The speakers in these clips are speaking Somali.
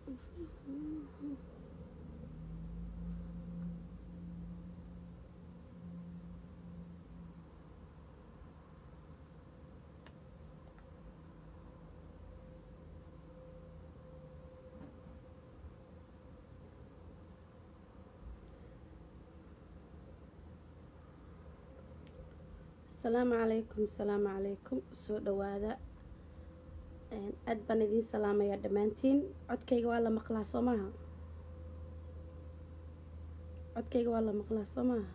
asalaamu calaykum asalaamu calaykum soo dhawaada aad baan idiin salaamayaa dhammaantiin codkayga waa la maqlaa soo maaha codkayga waa la maqlaa soo maaha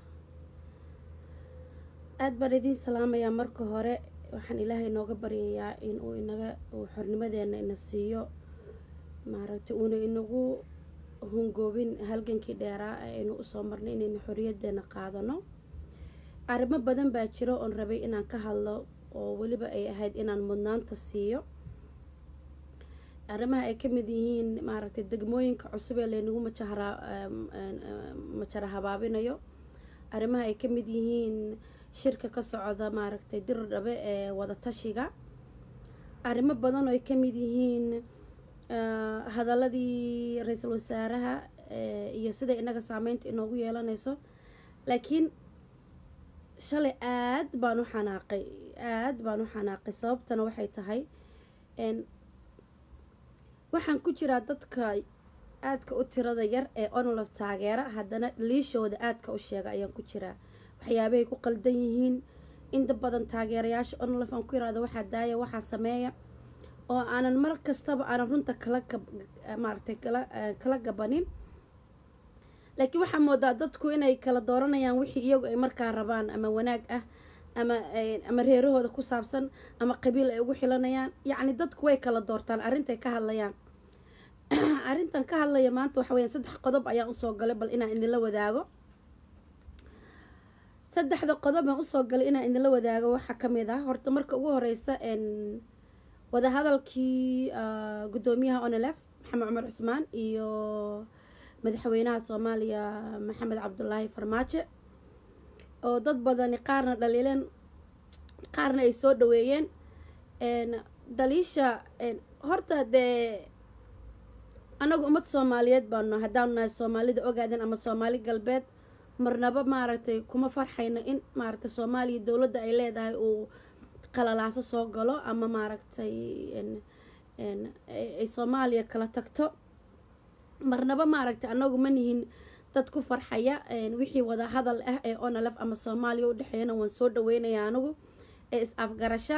aad baan idiin salaamayaa marka hore waxaan ilaahay nooga baryayaa in uu inaga uu xornimadeena ina siiyo maaragtay uuna inagu hungoobin halgankii dheeraa ee aynu usoo marnay inaynu xorriyadeena qaadano arrimo badan baa jiro oon rabay inaan ka hadlo oo weliba ay ahayd inaan mudnaanta siiyo arrimaha ay ka mid yihiin maaragtay degmooyinka cusub ee laynagu majahara majara habaabinayo arrimaha ay ka mid yihiin shirka ka socda maaragtay dirir dhabe ee wadatashiga arrimo badan oo ay ka mid yihiin hadaladii ra-iisul wasaaraha iyo siday inaga saameynta inoogu yeelanayso laakiin shalay aad baan u xanaaqay aad baan u xanaaqay sababtana waxay tahay waxaan ku jiraa dadka aadka u tirada yar ee onolof taageera haddana liishooda aadka u sheega ayaan ku jiraa waxyaabahay ku qaldan yihiin inta badan taageerayaasha onolof aan ku yiraahdo waxaa daaya waxaa sameeya oo aanan mar kastaba aanan runta kala maaragtay kala kala gabanin laakiin waxaa moodaa dadku inay kala dooranayaan wixii iyagu ay markaa rabaan ama wanaag ah ama ama reerahooda ku saabsan ama qabiil ay ugu xilanayaan yacni dadku way kala doortaan arrintay ka hadlayaan arrintan ka hadlaya maanta waxa weyaan saddex qodob ayaan usoo galay bal inaan idinla wadaago saddexda qodob aan usoo galay inaan idinla wadaago waxaa ka mid ah horta marka ugu horeysa wadahadalkii guddoomiyaha onelef maxamed cumar cusmaan iyo madaxweynaha soomaaliya maxamed cabdulaahi farmaajo oo dad badani qaarna dhaliileen qaarna ay soo dhaweeyeen dhaliisha horta dee anagu ummad soomaaliyeed baanu haddaanu nahay soomaalida ogaaden ama soomaali galbeed marnaba maaragtay kuma farxayno in maaragtay soomaaliya dowladda ay leedahay uu qalalaaso soo galo ama maaragtay ay soomaaliya kala tagto marnaba maaragtay anagu ma nihin dad ku farxaya wixii wada hadal ah ee onalef ama soomaaliya u dhexeeyana waan soo dhaweynaya anigu ee is afgarasha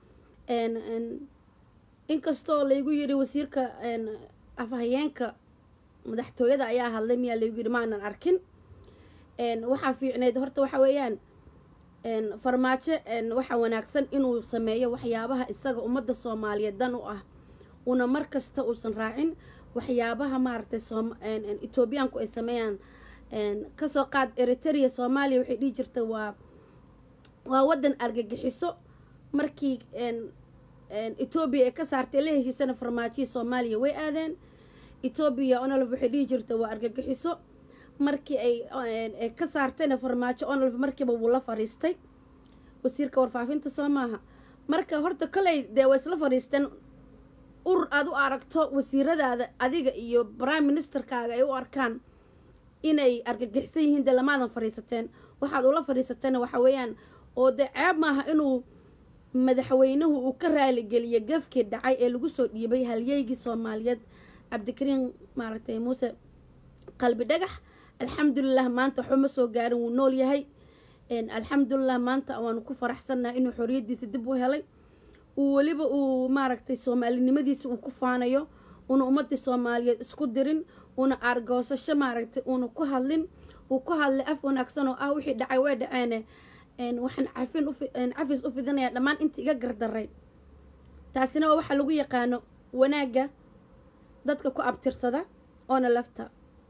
inkastoo laygu yiri wasiirka afhayeenka madaxtooyada ayaa hadlay miyaa laygu yiri maanan arkin waxaa fiicneyd horta waxa weeyaan farmaajo waxaa wanaagsan inuu sameeyo waxyaabaha isaga ummadda soomaaliyeed dan u ah una mar kasta uusan raacin waxyaabaha maaragtay etoobiyaanku ay sameeyaan kasoo qaad eritrea soomaaliya waxay dhihi jirta waa waa waddan argagixiso markii etoobiya ay ka saartay la heshiisana farmaajihii soomaaliya way aadeen etoobiya onolf waxay dhihi jirta waa argagixiso markii ay ka saartayna farmaajo onolf markiiba wuu la fadhiistay wasiirka warfaafinta soo maaha marka horta koley dee way isla fadhiisteen urur aada u aragto wasiiradaada adiga iyo prime ministerkaaga ay u arkaan inay argagixisan yihiin dee lamaadan fadhiisateen waxaad ula fadhiisateena waxa weeyaan oo dee ceeb maaha inuu madaxweynuhu uu ka raaligeliyo gafkii dhacay ee lagu soo dhiibay halyeygii soomaaliyeed cabdikariin maaragtay muuse qalbi dhagax alxamdulilah maanta waxba ma soo gaarin wuu nool yahay alxamdulilah maanta waanu ku faraxsannahay inuu xoriyadiisa dib u helay uu weliba uu maaragtay soomaalinimadiisa uu ku faanayo una ummadii soomaaliyeed isku dirin una aargoosasho maaragtay una ku hadlin uu ku hadlay af wanaagsan oo ah wixii dhacay way dhaceene waxaan cafin cafis u fidinayaa dhammaan inta iga gardaray taasina waa waxaa lagu yaqaano wanaagga dadka ku abtirsada oona lafta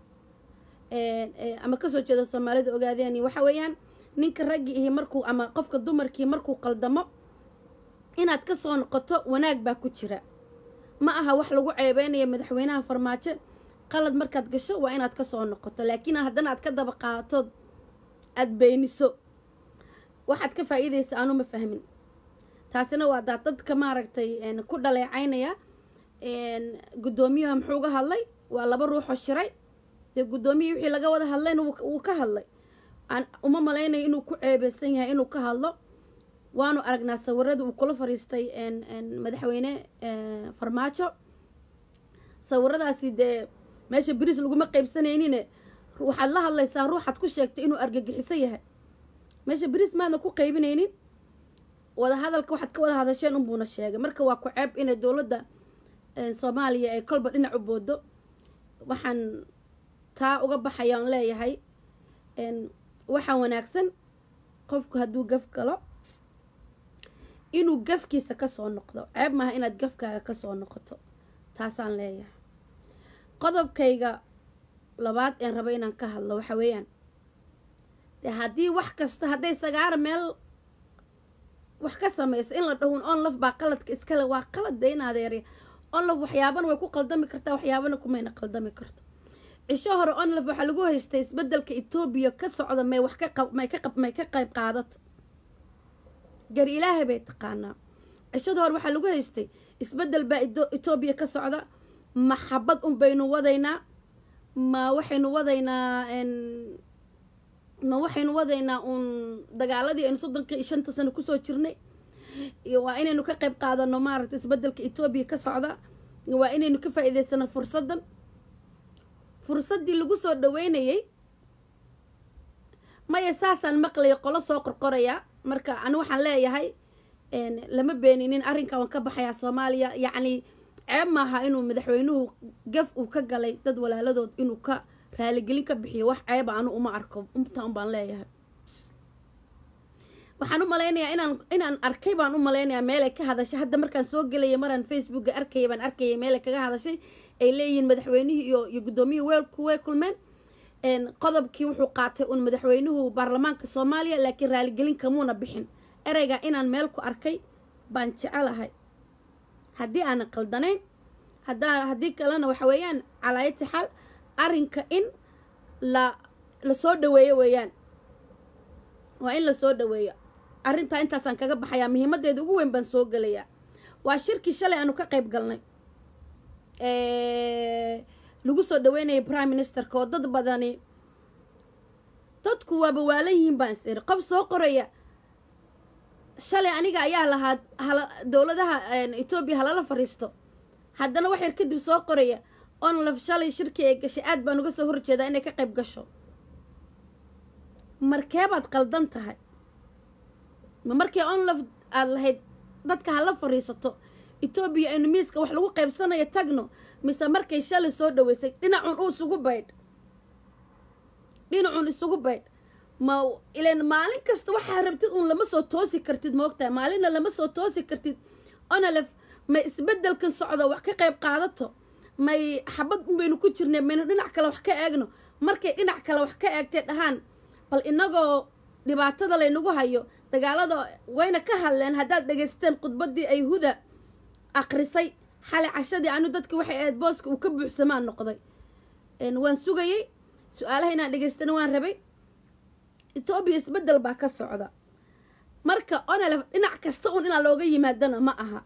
ama kasoo jeeda soomaalida ogaadeen waxa weeyaan ninka raggii ihi markuu ama qofka dumarkii markuu qaldamo inaad ka soo noqoto wanaag baa ku jira ma aha wax lagu ceebeynayo madaxweynaha farmaajo qalad markaad gasho waa inaad ka soo noqoto laakiin haddana aad ka daba qaatood aada beeniso waxaad ka faa-iidaysa aanu ma fahmin taasina waa daa dadka maaragtay ku dhaleecaynaya guddoomiyaha muxuu ga hadlay waa laba ruuxoo shiray dee guddoomiyii wixii laga wada hadlayna wuu ka hadlay aan uma malaynayo inuu ku ceebeysan yahay inuu ka hadlo waanu aragnaa sawirada uu kula fariistay madaxweyne farmaajo sawiradaasi dee meesha beriis laguma qeybsanaynine waxaad la hadlaysaa ruuxaad ku sheegtay inuu argagixiso yahay meesha beriis maadna ku qeybinaynin wada hadalka waxaad ka wada hadasheen unbuuna sheegay marka waa ku ceeb inay dowladda soomaaliya ay kolba dhinac u boodo waxaan taa uga baxayaan leeyahay waxaa wanaagsan qofku hadduu gaf galo inuu gafkiisa kasoo noqdo ceeb maaha inaad gafkaaga kasoo noqoto taasaan leeyahay qodobkayga labaad een rabo inaan ka hadlo waxa weeyaan dee haddii wax kasta hadday sagaara meel wax ka samaysa in la dhahun onlaf baa qaladka iskale waa qalad de in adeerya onlaf waxyaabana way ku qaldami kartaa waxyaabana kumayna qaldami karto cisho hore onlaf waxaa lagu haystay isbedelka etoobiya ka socda may wax kamay ka may ka qayb qaadato gar ilaahay bay taqaanaa cishada hore waxaa lagu haystay isbedel baa etoobiya ka socda maxabad un baynu wadaynaa ma waxaynu wadaynaa ma waxaynu wadaynaa uun dagaaladii aynu soddonka iyo shanta sano kusoo jirnay waa inaynu ka qayb qaadano maaragta isbedelka etoobiya ka socda waa inaynu ka faa-iideysano fursaddan fursaddii lagu soo dhaweynayay maya saasaan maqlaya qolo soo qorqorayaa marka ani waxaan leeyahay lama beeninin arrinkan waan ka baxayaa soomaaliya yacni ceeb maaha inuu madaxweynuhu gaf uu ka galay dad walaaladood inuu ka raaligelin ka bixiyo wax ceeba anu uma arko intaan baan leeyahay waxaan u malaynayaa inaan inaan arkay baan u malaynayaa meelay ka hadashay hadda markaan soo gelaya maraan facebooka arkaya baan arkayay meelay kaga hadashay ay leeyihiin madaxweynihii iyo iyo guddoomiyihii weelku way kulmeen qodobkii wuxuu qaatay uun madaxweynuhu baarlamaanka soomaaliya laakiin raaligelin kamuuna bixin ereyga inaan meel ku arkay baan jecelahay haddii aanan qaldanayn haddaa haddii kalena waxa weeyaan calaayati xal arrinka in la la soo dhaweeyo weeyaan waa in la soo dhaweeyo arrintaa intaasaan kaga baxayaa muhiimaddeeda ugu weyn baan soo gelayaa waa shirkii shalay aanu ka qayb galnay lagu soo dhaweynayay prime ministerka oo dad badani dadku waaba waalan yihiin baan is iri qof soo qoraya shalay aniga ayaa lahaa hala dowladaha etoobiya halala fadhiisto haddana wax yar kadib soo qoraya onlaf shalay shirkii ay gashay aad baan uga soo horjeedaa inay ka qayb gasho markeebaad qaldan tahay ma markii onlaf aada lahayd dadka hala fadhiisato etoobiya aynu miiska wax lagu qaybsanayo tagno mise markay shalay soo dhaweysay dhinacun u isugu baydh dhinacun isugu baydh ma ilan maalin kasta waxaa rabtid uun lama soo toosi kartid moogtahay maalinna lama soo toosi kartid onalef may isbedelkan socda wax ka qayb qaadato may xabad unbaynu ku jirnay maynu dhinac kale wax ka eegno markay dhinac kale wax ka eegtay dhahaan bal inagoo dhibaatada laynagu hayo dagaalada wayna ka hadleen haddaad dhegaysteen khudbaddii ay huda akrisay xalay cashadii anu dadki waxay ahayd booska uu ka buuxsamaan noqday waan sugayey su-aalaha inaan dhegaystana waan rabay etoobiya isbedel baa ka socda marka onalef dhinac kasta un inaa looga yimaadana ma aha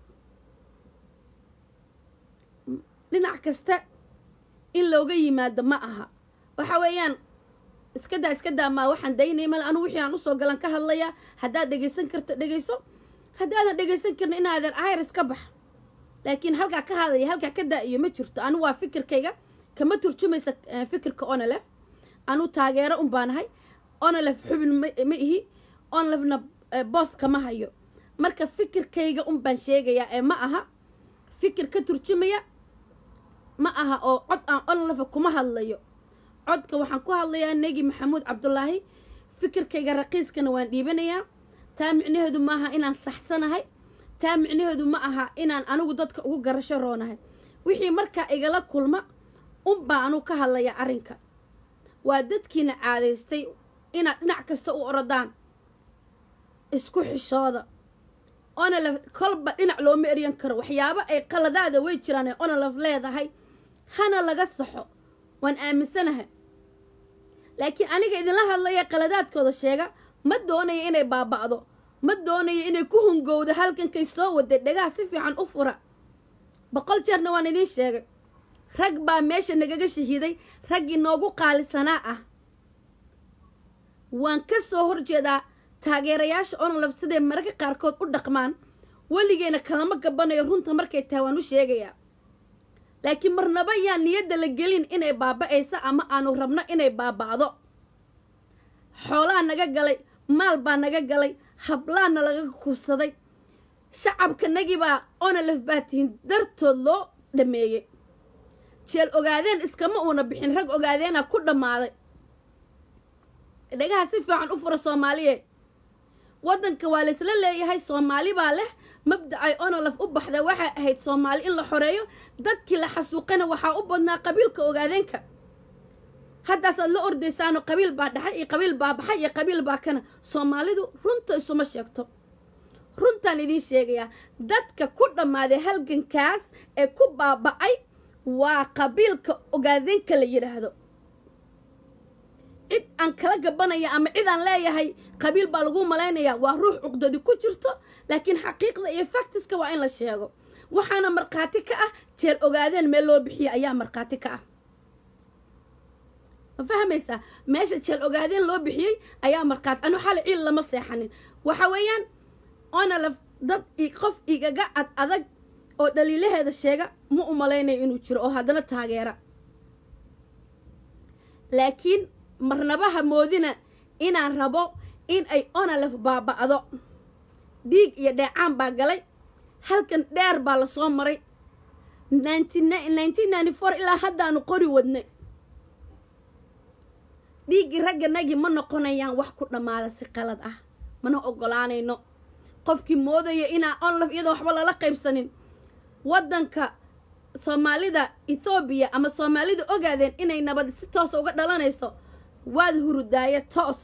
dhinac kasta in looga yimaado ma aha waxa weeyaan iskadaa iskadaa maa waxaan daynay male anu wixii aan usoo galan ka hadlayaa haddaad dhegaysan karto dhegayso haddaadan dhegaysan karna inaadan iris ka bax laakiin halkaa ka hadaya halkaa ka daa-iyo ma jirto anu waa fikirkayga kama turjumaysa fikirka onalef anu taageero un baanahay onalef xubin ma ihi onalefna boos kama hayo marka fikirkayga un baan sheegayaa ee ma aha fikir ka turjumaya ma aha oo cod aan onalefa kuma hadlayo codka waxaan ku hadlayaa negi maxamuud cabdulaahi fikirkayga raqiiskana waan dhiibanayaa taa micnaheedu ma aha inaan saxsanahay taa micnaheedu ma aha inaan anigu dadka ugu garasho roonahay wixii markaa igala kulma unbaa anugu ka hadlaya arrinka waa dadkiina caadaystay inaad dhinac kasta u orodaan isku xishooda onalef kolba dhinac looma eryan karo waxyaabo ay qaladaada way jiraan ee onalef leedahay hana laga saxo waan aaminsanahay laakiin aniga idinla hadlaya qaladaadkooda sheega ma doonayo inay baaba'do ma doonayo inay ku hungowdo halkankay soo waday dhagaha si fiican u fura boqol jeerna waan idiin sheegay rag baa meesha nagaga shahiiday raggii noogu qaalisanaa ah waan ka soo horjeedaa taageerayaasha onolaf siday mararka qaarkood u dhaqmaan weligeena kalama gabanayo runta markay tahay waan u sheegayaa laakiin marnaba yaan niyadda la gelin inay baaba-ayso ama aanu rabno inay baaba'do xoolaa naga galay maal baa naga galay hablaana laga kufsaday shacabkanagibaa onolaf baa tihin dartood loo dhameeyey jeel ogaadeen iskama uuna bixin rag ogaadeena ku dhammaaday dhagaha si fiican u fura soomaaliyeed waddanka waa laysla leeyahay soomaali baa leh mabda ay onolaf u baxda waxay ahayd soomaali in la xoreeyo dadkii la xasuuqana waxaa u badnaa qabiilka ogaadeenka haddaasaad la ordaysaano qabiil baa dhaxay iyo qabiil baa baxay iyo qabiil baa kana soomaalidu runta isuma sheegto runtaan idiin sheegayaa dadka ku dhammaaday halgankaas ee ku baaba-ay waa qabiilka ogaadeenka la yidhaahdo cid aan kala gabanaya ama cid aan leeyahay qabiil baa lagu malaynayaa waa ruux cuqdadi ku jirto laakiin xaqiiqda iyo faktiska waa in la sheego waxaana markhaati ka ah jeel ogaadeen meel loo bixiya ayaa markhaati ka ah ma fahmaysaa meesha jeel ogaadeen loo bixiyey ayaa markhaati anu xali ciil lama seexanin waxa weeyaan onalaf dad qof igaga ad adag oo dhaliilaheeda sheega ma u malaynayo inuu jiro oo haddana taageera laakiin marnabaha moodina inaan rabo in ay onalaf baaba'do dhiig iyo dheecaan baa galay halkan dheer baa lasoo maray ilaa haddaanu qori wadnay dhiiggii ragganagii ma noqonayaan wax ku dhammaada si qalad ah mana ogolaanayno qofkii moodaya inaa onlaf iyadoo waxba lala qaybsanin waddanka soomaalida ethoobiya ama soomaalida ogaadeen inay nabad si toosa uga dhalanayso waad hurudaaye toos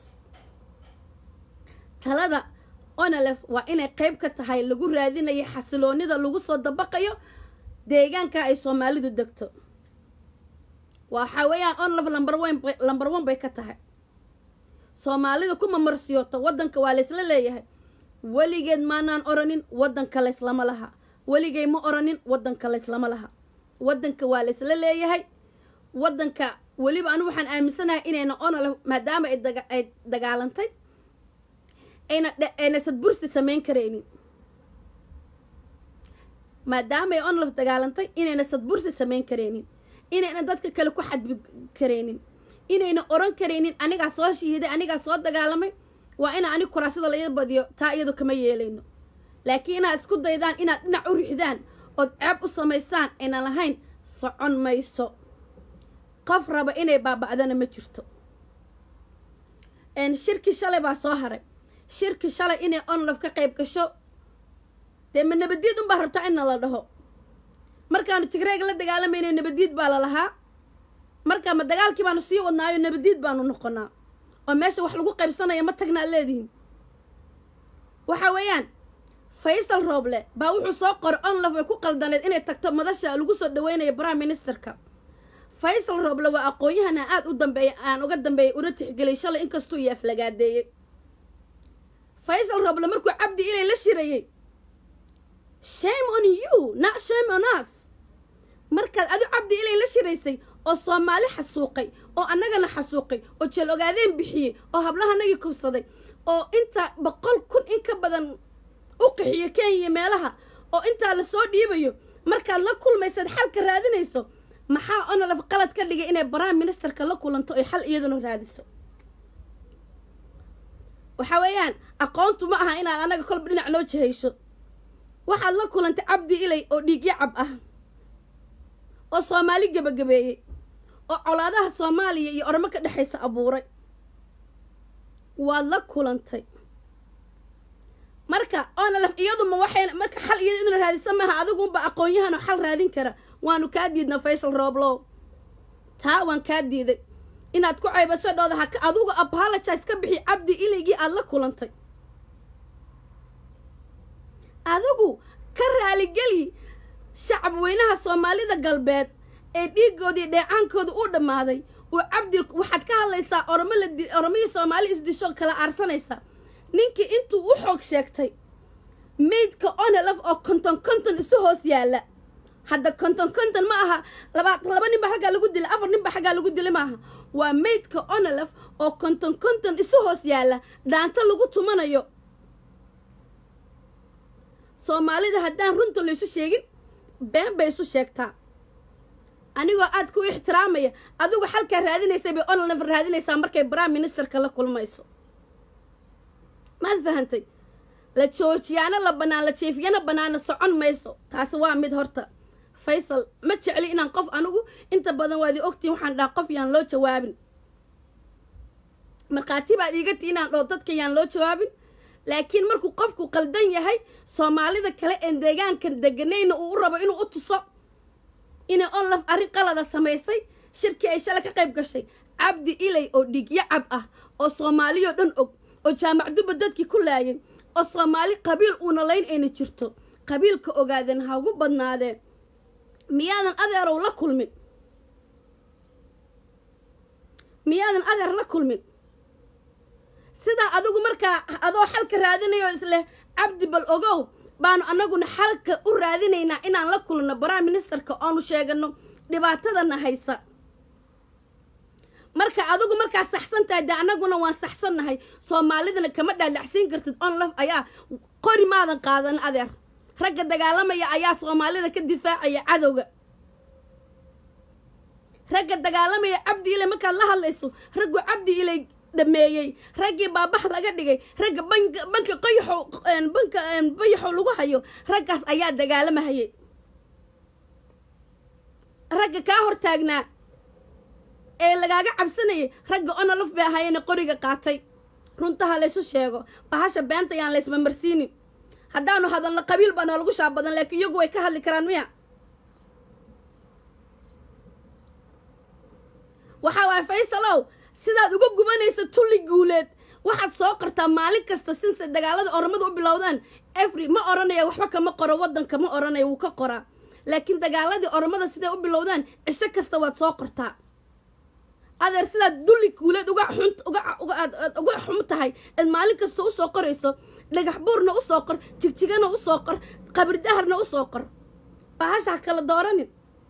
talada onalef waa inay qayb ka tahay lagu raadinayo xasiloonida lagu soo dabaqayo deegaanka ay soomaalidu degto waxaa weeyaan onlef lambar wn lambar one bay ka tahay soomaalida kuma marsiyooto waddanka waa laysla leeyahay weligeed maanaan oranin waddanka layslama laha weligay ma oranin waddanka layslama laha waddanka waa laysla leeyahay waddanka weliba anigu waxaan aaminsanahay inayna onolef maadaama ay dagaalantay ayna ayna sadbursi samayn karaynin maadaama ay onolef dagaalantay inayna sadbursi samayn karaynin inayna dadka kale ku xadbi karaynin inayna oran karaynin anigaa soo shihiday anigaa soo dagaalamay waa ina anig kuraasada laga badiyo taa iyadu kama yeelayno laakiin inaad isku daydaan inaad dhinac u rixdaan ood ceeb u samaysaan ayna lahayn socon mayso qof raba inay baaba'dana ma jirto shirki shalay baa soo haray shirki shalay inay onlof ka qayb gasho dee ma nabadiid unbaa rabtaa inna la dhaho markaanu tigreega la dagaalamayno nabadiid baa la lahaa markaa ma dagaalkii baanu sii wadnaayo nabadiid baanu noqonaa oo meesha wax lagu qaybsanaya ma tagnaa leedihin waxa weeyaan faysal rooble baa wuxuu soo qoray onlof way ku qaldaneed inay tagto madasha lagu soo dhaweynayo prime ministerka faysal rooble waa aqoon-yahan aan aada u dambeeya aan uga dambeeyay una tixgeliyay shalay inkastuu iyo aflagaadeeyey faysal rooble markuu cabdi ilay la shirayey shame on you not shame on us markaad adu cabdi ilay la shiraysay oo soomaali xasuuqay oo annagana xasuuqay oo jeel ogaadeen bixiyey oo hablahanagii kubsaday oo inta boqol kun in ka badan u qixiyo kenya meelaha oo intaa lasoo dhiibayo markaad la kulmaysaad xalka raadinayso maxaa onolaf qalad ka dhigay inay prime ministerka la kulanto oy xal iyaduna raadiso waxa weeyaan aqoontu ma aha inaad annaga kolba dhinac noo jihayso waxaad la kulantay cabdi ilay oo dhiigyo cab ah oo soomaali gebagabeeyey oo colaadaha soomaaliya iyo ormo ka dhexaysa abuuray waad la kulantay marka onolaf iyaduma waxay marka xal iyadu inuu raadisa maaha adiguunba aqoon-yahanoo xal raadin kara waanu kaa diidna faysal rooblow taa waan kaa diiday inaad ku caybaso dhooda haka adugu apologize ka bixi cabdi ilaygii aada la kulantay adigu ka raaligeli shacab weynaha soomaalida galbeed ee dhiigoodii dheecaankooda u dhammaaday uu cabdi waxaad ka hadlaysaa ormo la oromihii soomaali isdisho kala aarsanaysa ninkii intuu u xoog sheegtay maydka onelaf oo konton konton isu hoos yaalla hadda konton konton ma aha laba laba nin ba xaggaa lagu dilay afar nin ba xaggaa lagu dilay ma aha waa maydka onolef oo konton konton isu hoos yaalla dhaanto lagu tumanayo soomaalida haddaan runta laysu sheegin been bay isu sheegtaa anigoo aad ku ixtiraamaya adigu xalkaa raadinaysa bay onolef raadinaysaa markay prime ministerka la kulmayso maad fahantay la joojiyaana la bannaan la jeefiyana bannaana socon mayso taasi waa mid horta faysal ma jecli inaan qof anigu inta badan waadi ogtiin waxaan dhaha qof yaan loo jawaabin markhaati baad iiga tii inaan dhoo dadka yaan loo jawaabin laakiin markuu qofku qaldan yahay soomaalida kale een deegaanka deganayna uu u rabo inuu u tuso inay onlaf arrin qalada samaysay shirkii ay shala ka qayb gashay cabdi ilay oo dhigyo cab ah oo soomaaliyoo dhan og oo jaamacduba dadkii ku laayay oo soomaali qabiil uuna layn ayna jirto qabiilka ogaadeen ha ugu badnaadeen miyaadan adeerow la kulmin miyaadan adeer la kulmin sidaa adigu markaa adoo xalka raadinayo isleh cabdi bal ogow baanu annaguna xalka u raadinaynaa inaan la kulno prime ministerka oonu sheegano dhibaatadana haysa marka adigu markaa saxsan tahay dee annaguna waan saxsannahay soomaalidana kama dhaadhacsiin kartid onlaf ayaa qori maadan qaadan adeer ragga dagaalamaya ayaa soomaalida ka difaacaya cadowga ragga dagaalamaya cabdi ilay markaad la hadlayso raggu cabdi ilay dhameeyey raggii baabax laga dhigay ragga banka banka qayaxow banka bayaxow lagu hayo raggaas ayaa dagaalamahayay ragga kaa hortaagnaa ee lagaaga cabsanayay ragga onolaf bay ahaayeen qoriga qaatay runtaha laysu sheego bahasha beenta yaan laysmamarsiinin haddaanu hadalno qabiil baa noolagu shaab badan laakiin iyagu way ka hadli karaan miya waxaa waaya faysalow sidaad uga gubanaysa tulli guuleed waxaad soo qortaa maalin kasta sinse dagaalada oromada u bilowdaan efri ma odhanaya waxba kama qoro waddanka ma odhanaya wuu ka qoraa laakiin dagaaladii oromada siday u bilowdaan cisho kasta waad soo qortaa adeer sidaad dulli guuleed uga xun uga xum tahay eed maalin kasta usoo qorayso dhagax buurna usoo qor jigjigana usoo qor qabridaharna usoo qor bahasha ha kala dooranin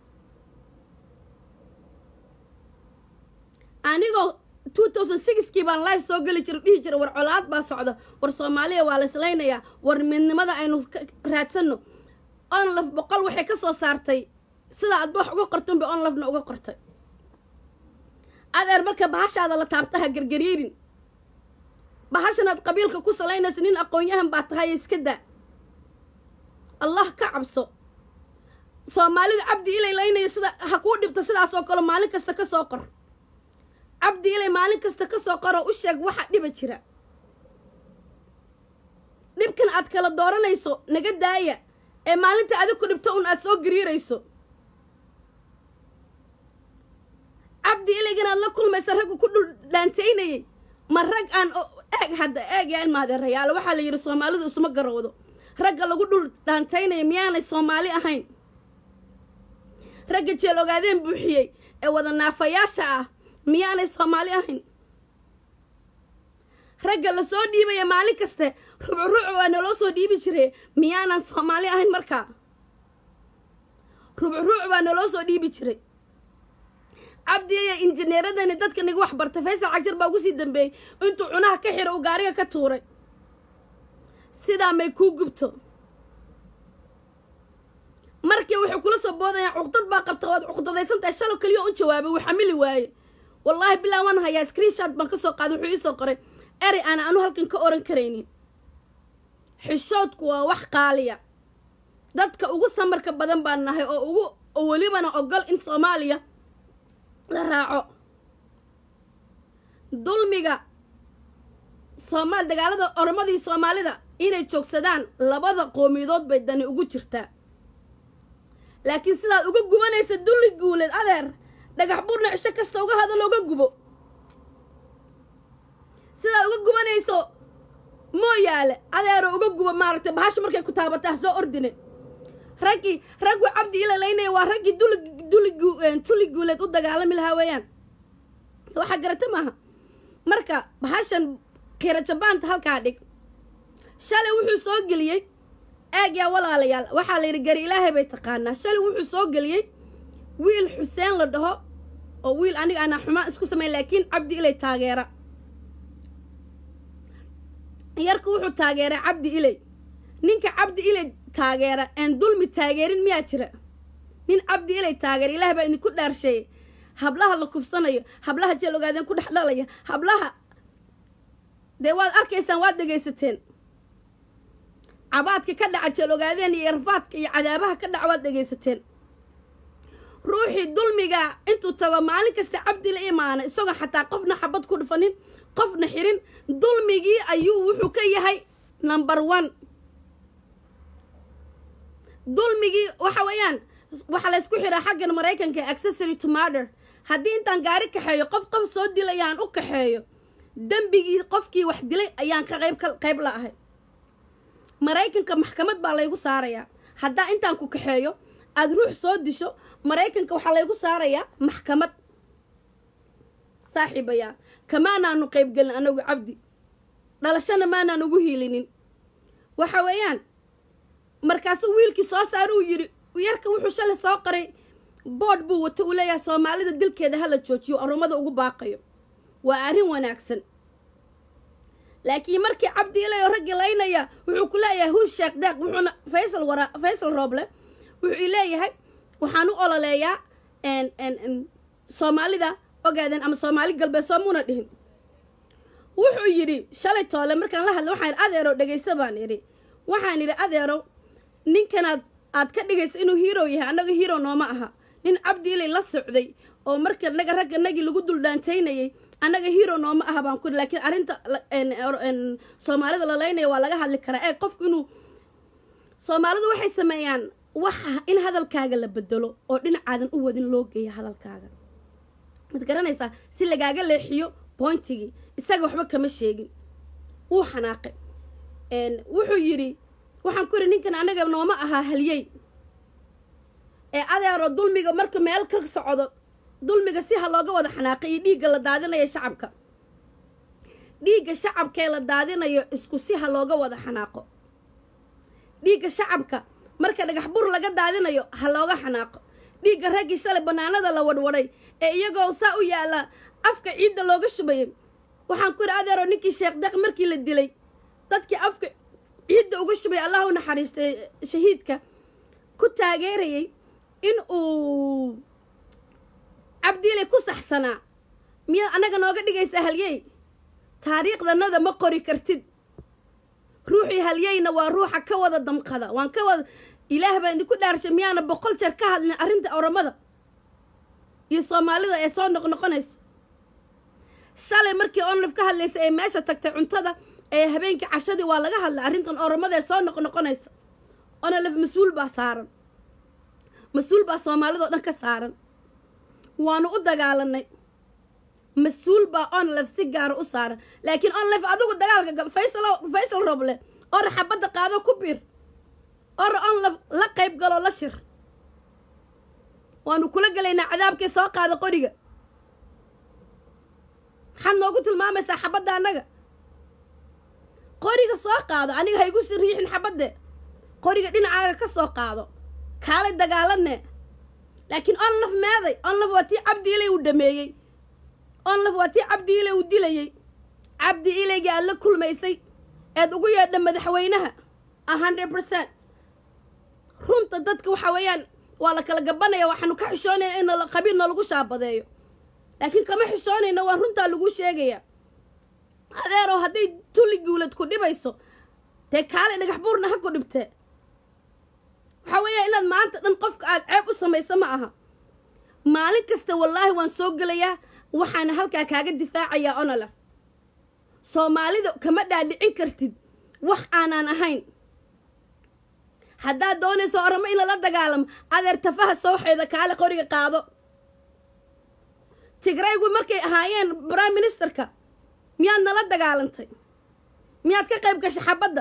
anigoo two thousand sixkii baan live soo geli jira dhihi jira war colaad baa socda war soomaaliya waa la islaynayaa war midnimada aynu raadsanno onlaf boqol waxay ka soo saartay sida aadba wax uga qortan bay onlafna uga qortay adeer marka bahashaada la taabta ha gargariirin bahashanaad qabiilka ku salaynaysa nin aqoon-yahan baa tahay iska daa allah ka cabso soomaalida cabdi ilay laynaya sida ha kuu dhibta sidaasoo kale maalin kasta ka soo qor cabdi ilay maalin kasta ka soo qoroo u sheeg waxa dhiba jira dhibkan aad kala dooranayso naga daaya ee maalinta adig ku dhibto un aad soo gariirayso cabdi ilaygan aad la kulmaysa raggu ku dhul dhaantaynayay ma rag aan eeg hadda eeg yaa ilmaadeerayaalo waxaa la yidhi soomaalidu isuma garowdo ragga lagu dhul dhaantaynaya miyaanay soomaali ahayn ragga jeel ogaadeen buuxiyey ee wada naafayaasha ah miyaanay soomaali ahayn ragga la soo dhiibaya maalin kaste rubcuruuc waa naloo soo dhiibi jire miyaanan soomaali ahayn markaa rubcuruuc baa naloo soo dhiibi jiray cabdi aya injineeradani dadka niga wax bartay faysal cagjar baa ugu sii dambeeyey intuu cunaha ka xiro uu gaariga ka tuuray sidaa may kuu gubto markii waxay kula soo boodayaan cuqdad baa qabta waad cuqdadaysantahay shalo keliya un jawaabay wuu xamili waaye wallaahi bilaa waan hayaa screenshot baan ka soo qaaday wuxuu iisoo qoray erey aan anu halkan ka oran karaynin xishoodku waa wax qaaliya dadka ugu samarka badan baan nahay oo ugu oo welibana ogol in soomaaliya la raaco dulmiga soomaal dagaalada oromadii soomaalida inay joogsadaan labada qoomiyadood bay dani ugu jirtaa laakiin sidaad uga gubanaysa dulli guuleed adeer dhagax buurna cisho kasta uga hadal oga gubo sidaad uga gubanayso mooyaale adeero uga gubo maaragtay bahashu markay ku taabatay ha soo ordine raggii raggu cabdi ilalaynaya waa raggii duli duli tuli guuleed u dagaalami lahaa weeyaan se waxaa garata maaha marka bahashan kiira jabaanta halkaa dhig shalay wuxuu soo geliyey eeg yaa walaalayaal waxaa la yidhi gari ilaahay bay taqaanaa shalay wuxuu soo geliyey wiil xuseen la dhaho oo wiil aniga anaa xumaan isku sameyn laakiin cabdi ilay taageera yarka wuxuu taageeray cabdi ilay ninka cabdi ilay taageera aan dulmi taageerin miyaa jira nin cabdi ilay taageera ilaah baa idinku dhaarsheeyey hablaha la kufsanayo hablaha jeel ogaadeen ku dhex dhalaya hablaha dee waad arkaysaan waad dhegaysateen cabaadka ka dhaca jeel ogaadeen iyo irfaadka iyo cadaabaha ka dhaca waad dhegaysateen ruuxii dulmiga intuu tago maalin kasta cabdi la imaana isagoo xataa qofna xabad ku dhufanin qofna xirin dulmigii ayuu wuxuu ka yahay number one dulmigii waxa weeyaan waxaa la ysku xiraa xaggan maraykanka accessory to murder haddii intaan gaari kaxeeyo qof qof soo dilayaan u kaxeeyo dembigii qofkii wax dilay ayaan ka qayb qayb la ahay maraykanka maxkamad baa laygu saarayaa haddaa intaan ku kaxeeyo aada ruux soo disho maraykanka waxaa laygu saarayaa maxkamad saaxiibayaa kamaanaanu qaybgelin anagu cabdi dhalashana maanaan ugu hiilinin waxa weeyaan markaasuu wiilkii soo saara uu yidhi yarka wuxuu shalay soo qaray boodh buu wato uu leeyahay soomaalida dilkeeda hala joojiyo orumada ugu baaqayo waa arrin wanaagsan laakiin markii cabdi ilayo raggi laynaya wuxuu ku leeyahay huus sheekh deeq wuxuuna faysal wara faysal rooble wuxuu leeyahay waxaan u ololeeyaa soomaalida ogaadeen ama soomaali galbeed soomuna dhihin wuxuu yidhi shalay toole markaan la hadla waxaan adeerow dhegaysa baan idhi waxaan idhi adeerow ninkanaad aad ka dhigaysa inuu hero yahay annaga hero nooma aha nin cabdi ilay la socday oo marka naga ragga nagii lagu duldaantaynayay annaga hero nooma aha baan ku laakiin arrinta soomaalida la laynaya waa laga hadli karaa ee qofku inuu soomaalidu waxay sameeyaan waxa in hadalkaaga la bedelo oo dhinacaadan u wadin loo geeya hadalkaaga mad garanaysaa si lagaaga leexiyo boyntigii isaga waxba kama sheegin wuu xanaaqay wuxuu yidhi waxaan ku yidhi ninkan annaga nooma ahaa halyey ee adeero dulmiga marka meel ka socdo dulmiga si ha looga wada xanaaqay iyo dhiigga la daadinayo shacabka dhiigga shacabkaee la daadinayo isku si ha looga wada xanaaqo dhiigga shacabka marka dhagax bur laga daadinayo ha looga xanaaqo dhiigga raggii shalay bannaanada la wadhwadhay ee iyagoo saa u yaalla afka ciidda looga shubayay waxaan ku yidhi adeero ninkii sheekh deeq markii la dilay dadkii afka ciidda uga shubay allah u naxariistay shahiidka ku taageerayay in uu cabdiilay ku saxsanaa miyaad annaga nooga dhigaysaa halyey taariikhdanada ma qori kartid ruuxii halyeyna waa ruuxa ka wada damqada waan ka wada ilaah baa idinku dhaarshay miyaana boqol jeer ka hadlin arrinta oramada iyo soomaalida ee soo noqnoqonaysa shalay markii onlif ka hadlaysa ee meesha tagtay cuntada ee habeenkii cashadii waa laga hadlay arrintan oramada ee soo noqnoqonaysa onolif mas-uul baa saaran mas-uul baa soomaalidao dhan ka saaran waanu u dagaalanay mas-uul baa onlif si gaara u saaran laakiin onlif adigu dagaalka gal faysal faysal roble ora xabadda qaado ku biir ora onlif la qayb galoo la shir waanu kula gelaynaa cadaabkii soo qaada qoriga maxaad noogu tilmaamaysaa xabadda annaga qoriga soo qaado aniga haygu si riixin xabadde qoriga dhinacaaga ka soo qaado kaalay dagaalane laakiin onlaf meeday onlaf waa tii cabdi ilay uu dhameeyey onlaf waa tii cabdi ilay uu dilayey cabdi ilayga aad la kulmaysay eed ugu yeedha madaxweynaha a hundred percent runta dadka waxa weeyaan waa la kala gabanaya waxaanu ka xishoonayna in qabiil noolagu shaabadeeyo laakiin kama xishoonayna waa runtaa lagu sheegaya adeerow hadday tuli guulad ku dhibayso dee kaalay dhagax buurna ha ku dhibtee waxaa weeya inaad maanta dhan qofka aada ceeb u samayso ma aha maalin kasta wallaahi waan soo gelayaa waxaana halkaa kaaga difaacayaa onolaf soomaalida kama dhaadhicin kartid wax aanaan ahayn haddaad doonayso oramo in lala dagaalamo adeer tafaha sooxeeda kaale qoriga qaado tigraygu markay ahaayeen prime ministerka miyaad nala dagaalantay miyaad ka qayb gashay xabadda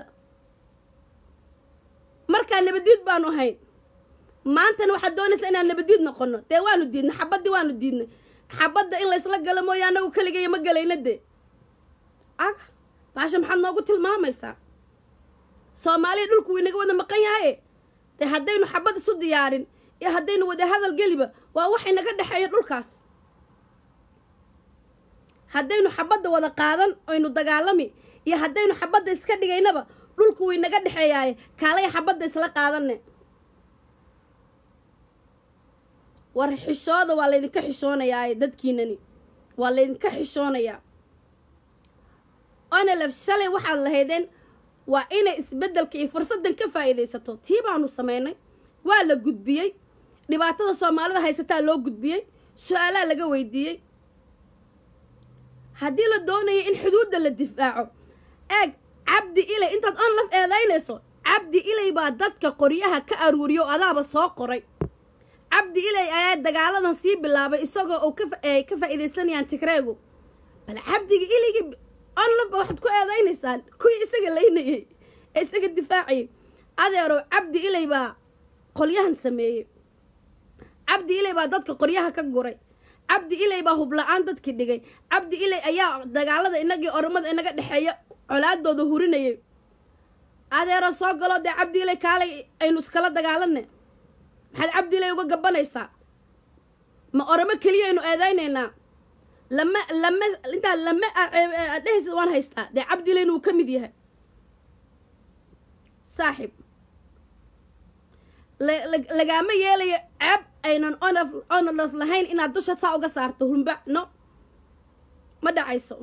markaa nabadiid baanu ahayn maantana waxaad doonaysaa inaan nabadiid noqono dee waanu diidnay xabaddii waanu diidnay xabadda in laysla galo mooya anagu keligaya ma gelayna dee aga baasha maxaad noogu tilmaamaysaa soomaaliya dhulku wuu inaga wada maqan yahaye dee haddaynu xabad isu diyaarin iyo haddaynu wada hadal geliba waa wax inaga dhexeeya dhulkaas haddaynu xabadda wada qaadan aynu dagaalami iyo haddaynu xabadda iska dhigaynaba dhulku wuu inaga dhexeeyaaye kaalay xabadda isla qaadanne war xishooda waa laydinka xishoonayaa dadkiinani waa laydinka xishoonayaa onalef shalay waxaad lahaydeen waa inay isbeddelka iyo fursaddan ka faa'iidaysato tii baanu samaynay waa la gudbiyey dhibaatada soomaalida haysataa loo gudbiyey su-aalaa laga weydiiyey haddii la doonayo in xuduudda la difaaco eeg cabdi ilay intaad onlaf eedaynayso cabdi ilay baa dadka qoryaha ka aruuriyo adaaba soo qoray cabdi ilay ayaa dagaaladan sii bilaabay isagoo uu kaay ka faa'iidaysanayaan tigreegu bal cabdiga ilaygi onlaf ba waxaad ku eedaynaysaan kuwii isaga laynayay ee isaga difaacayay adeerow cabdi ilay baa qolyahan sameeyey cabdi ilay baa dadka qoryaha ka guray cabdi ilay baa hubla-aan dadkii dhigay cabdi ilay ayaa dagaalada inagii oromada inaga dhexeeya colaadooda hurinayay adeero soo galo dee cabdi ilay kaalay aynu iskala dagaalanne maxaad cabdi ilay uga gabanaysaa ma oromo keliya aynu eedaynaynaa lama lama intaa lama dhehaysa waan haystaa dee cabdi ilayna wuu ka mid yahay saaxib lagaama yeelayo ceeb aynan onaf onolaf lahayn inaad dusha saa uga saarto hulmba no ma dhacayso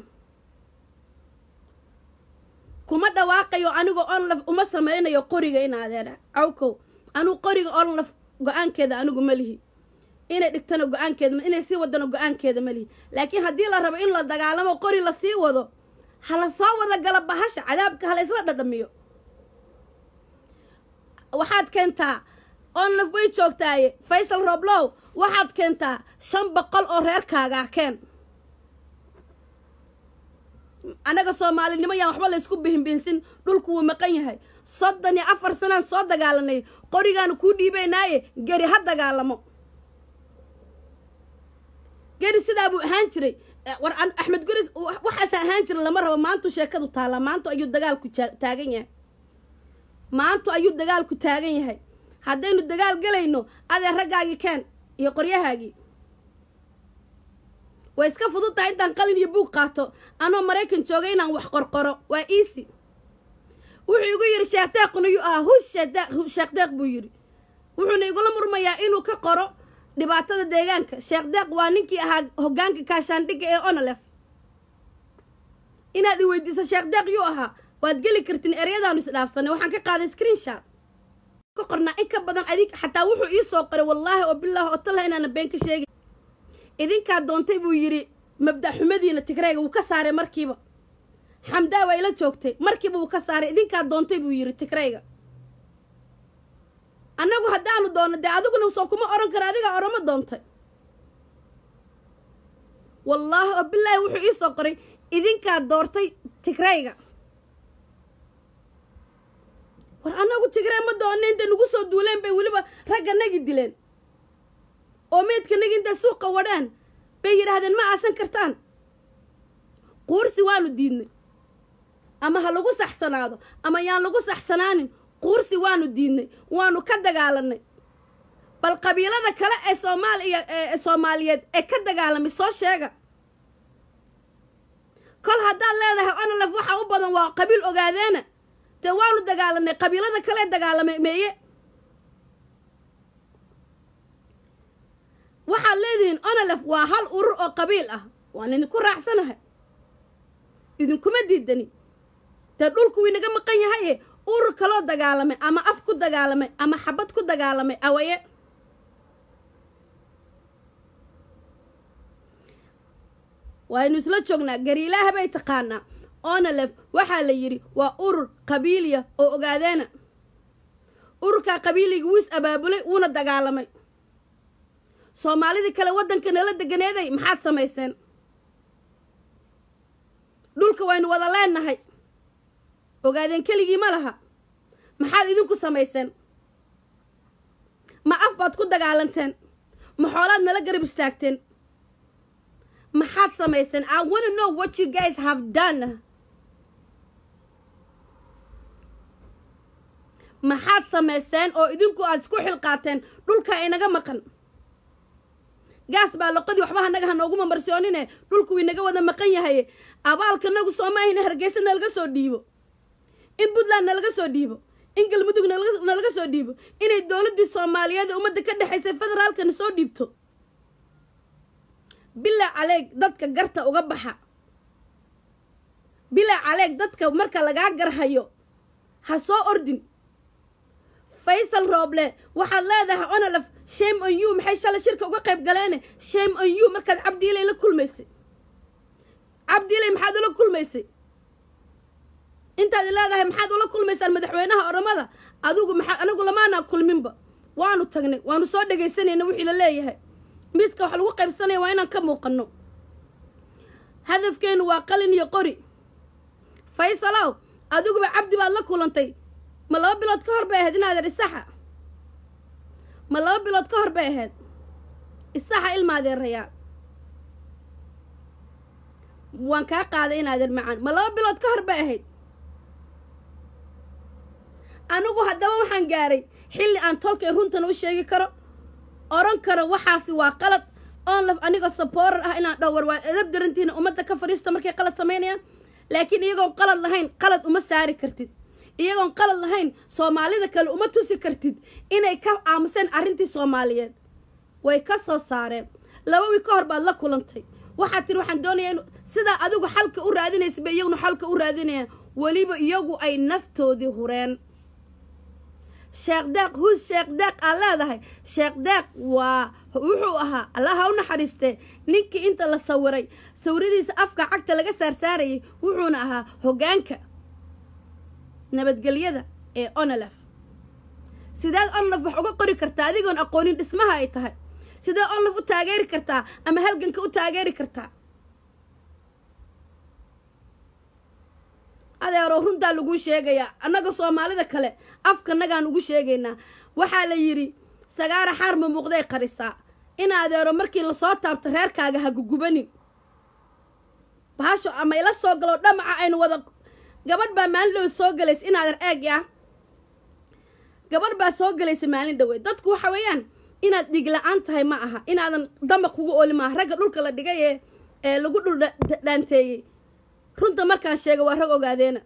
kuma dhawaaqayo anigoo onlaf uma sameynayo qoriga inaadeera cawkow anigu qoriga onlaf go-aankeeda anigu ma lihi inay dhigtana go-aankeeda inay sii wadana go-aankeeda ma lihi laakiin haddii la rabo in la dagaalamo qori la sii wado hala soo wada gala bahasha cadaabka hala isla dhadhamiyo waxaad keentaa onlaf way joogtaaye faysal roblow waxaad keentaa shan boqol oo reerkaagaa keen annaga soomaalinimo yaan waxba laysku bihinbihinsin dhulku wuu maqan yahay soddon iyo afar sanaan soo dagaalanay qorigaanu kuu dhiibaynaaye geri ha dagaalamo geri sidaa buu ahaan jiray war axmed guris waxaasa ahaan jira lama rabo maantu sheekadu taallaa maantu ayuu dagaalku taagan yahay maantu ayuu dagaalku taagan yahay haddaynu dagaal gelayno adee raggaagii keen iyo qoryahaagii way iska fudud tahay intaan qalin iyo buug qaato anoo maraykan joogay inaan wax qorqoro waa easy wuxuu igu yidhi sheekh deequna yuu ahaa hush sheekh deeq buu yidhi wuxuuna igula murmayaa inuu ka qoro dhibaatada deegaanka sheekh deeq waa ninkii ahaa hoggaanka kaashaandhigga ee onolef inaad i weydiiso sheekh deeq yuu ahaa waad geli kartiin eryadaanu isdhaafsanay waxaan ka qaaday screenshot ka qornaa in ka badan adig xataa wuxuu ii soo qoray wallaahi oo bilaahi oo talah inaana been ka sheegay idinkaa doontay buu yidhi mabda' xumadiina tigreega wuu ka saaray markiiba xamdaa waa ila joogtay markiiba wuu ka saaray idinkaa doontay buu yidhi tigreyga annagu haddaanu doonno dee adiguna soo kuma odhan kara adigaa orama doontay wallaahi oo bilaahi wuxuu ii soo qoray idinkaa doortay tigreyga war annagu tigree ma doonna intay nagu soo duuleen bay weliba ragga nagi dileen oo meydka nagi intay suuqa wadhaan bay yidhaahdeen ma aasan kartaan quursi waanu diidnay ama ha lagu saxsanaado ama yaan lagu saxsanaanin quursi waanu diidnay waanu ka dagaalanay bal qabiilada kale ee soomaaliya ee soomaaliyeed ee ka dagaalamay soo sheega kol haddaad leedahay onolef waxaa u badan waa qabiil ogaadeena dee waanu dagaalanay qabiilada kale dagaalamay meeye waxaad leedihiin onolef waa hal urur oo qabiil ah waan idinku raacsanahay idinkuma diidani dee dhulku winaga maqan yahaye urur kaloo dagaalamay ama af ku dagaalamay ama xabad ku dagaalamay awaye waaynu isla joognaa gariilaaha bay taqaanaa onolef waxaa la yidhi waa urur qabiiliya oo ogaadeena ururkaa qabiiliga wuu is abaabulay wuuna dagaalamay soomaalidii kale waddanka nala deganeeday maxaad samayseen dhulka waynu wada leenahay ogaadeen keligii ma laha maxaad idinku samayseen ma af baad ku dagaalanteen ma xoolaad nala garab istaagteen maxaad samayseen i wanna know what you guys have done maxaad samayseen oo idinku aad isku xilqaateen dhulka inaga maqan gaas baa loqodii waxba hanaga ha nooguma marsoonine dhulku inaga wada maqan yahay abaalka nagu soomahayna hargeysa nalaga soo dhiibo in puntland nalaga soo dhiibo in galmudug nalaga soo dhiibo inay dowladdii soomaaliyeed ee ummadda ka dhexaysay federaalkana soo dhiibto bilaa caleeg dadka garta uga baxa bilaa caleeg dadka marka lagaa garhayo ha soo ordin faysal rooble waxaad leedahay onolaf shame on you maxay shalay shirka uga qayb galeene shame on you markaad cabdiilay la kulmaysay cabdiilay maxaad ula kulmaysay intaad leedahay maxaad ula kulmaysaan madaxweynaha oromada adigu maxaa anigu lamaana kulminba waanu tagnay waanu soo dhegaysanayna wixii la leeyahay miiska wax lagu qaybsanaya waa inaan ka muuqano hadafkeenu waa qalin iyo qori faysalow adiguba cabdi baad la kulantay ma laba bilood ka hor bay ahayd inaadeer isaxa ma laba bilood ka hor bay ahayd isaxa ilmaadeerayaa waan kaa qaaday inaadeer macaan ma laba bilood ka hor bay ahayd anigu haddaba waxaan gaaray xilli aan tolkay runtan u sheegi karo oran karo waxaasi waa qalad oon laf anigoo saboorar ah inaan dhowr waa edab darantiina ummadda ka fadhiista markay qalad samaynayaan laakiin iyagoon qalad lahayn qalad uma saari kartid iyagoon qalad lahayn soomaalida kale uma tusi kartid inay ka aamuseen arrintii soomaaliyeed way ka soo saareen laba wii ka hor baad la kulantay waxaad tiri waxaan doonayaa in sidaa adigu xalka u raadinaysa bay iyaguna xalka u raadinayaan weliba iyagu ay naftoodii hureen sheekh deeq hus sheekh deeq aad leedahay sheekh deeq waa wuxuu ahaa allaha u naxariistee ninkii inta la sawiray sawiradiisa afka cagta laga saarsaarayay wuxuuna ahaa hoggaanka nabadgelyada ee onolaf sideed onolaf wax uga qori kartaa adigoon aqoonin dhismaha ay tahay sidee onolaf u taageeri kartaa ama halganka u taageeri kartaa adeero runtaa laguu sheegayaa annaga soomaalida kale afkanagaan ugu sheegaynaa waxaa la yidhi sagaara xaar ma muuqday qarisaa in adeero markii lasoo taabto reerkaaga ha gugubanin bahasho ama ila soo galo dhamaca aynu wada gabadh baa maalin dhowe soo galaysa in adeer eeg ah gabadh baa soo galaysa maalin dhowe dadku waxa weeyaan inaad dhig la-aan tahay ma aha inaadan damaq kugu oli maaha ragga dhulka la dhigay ee ee lagu dhul dhaanteeyey runta markaan sheega waa rag ogaadeena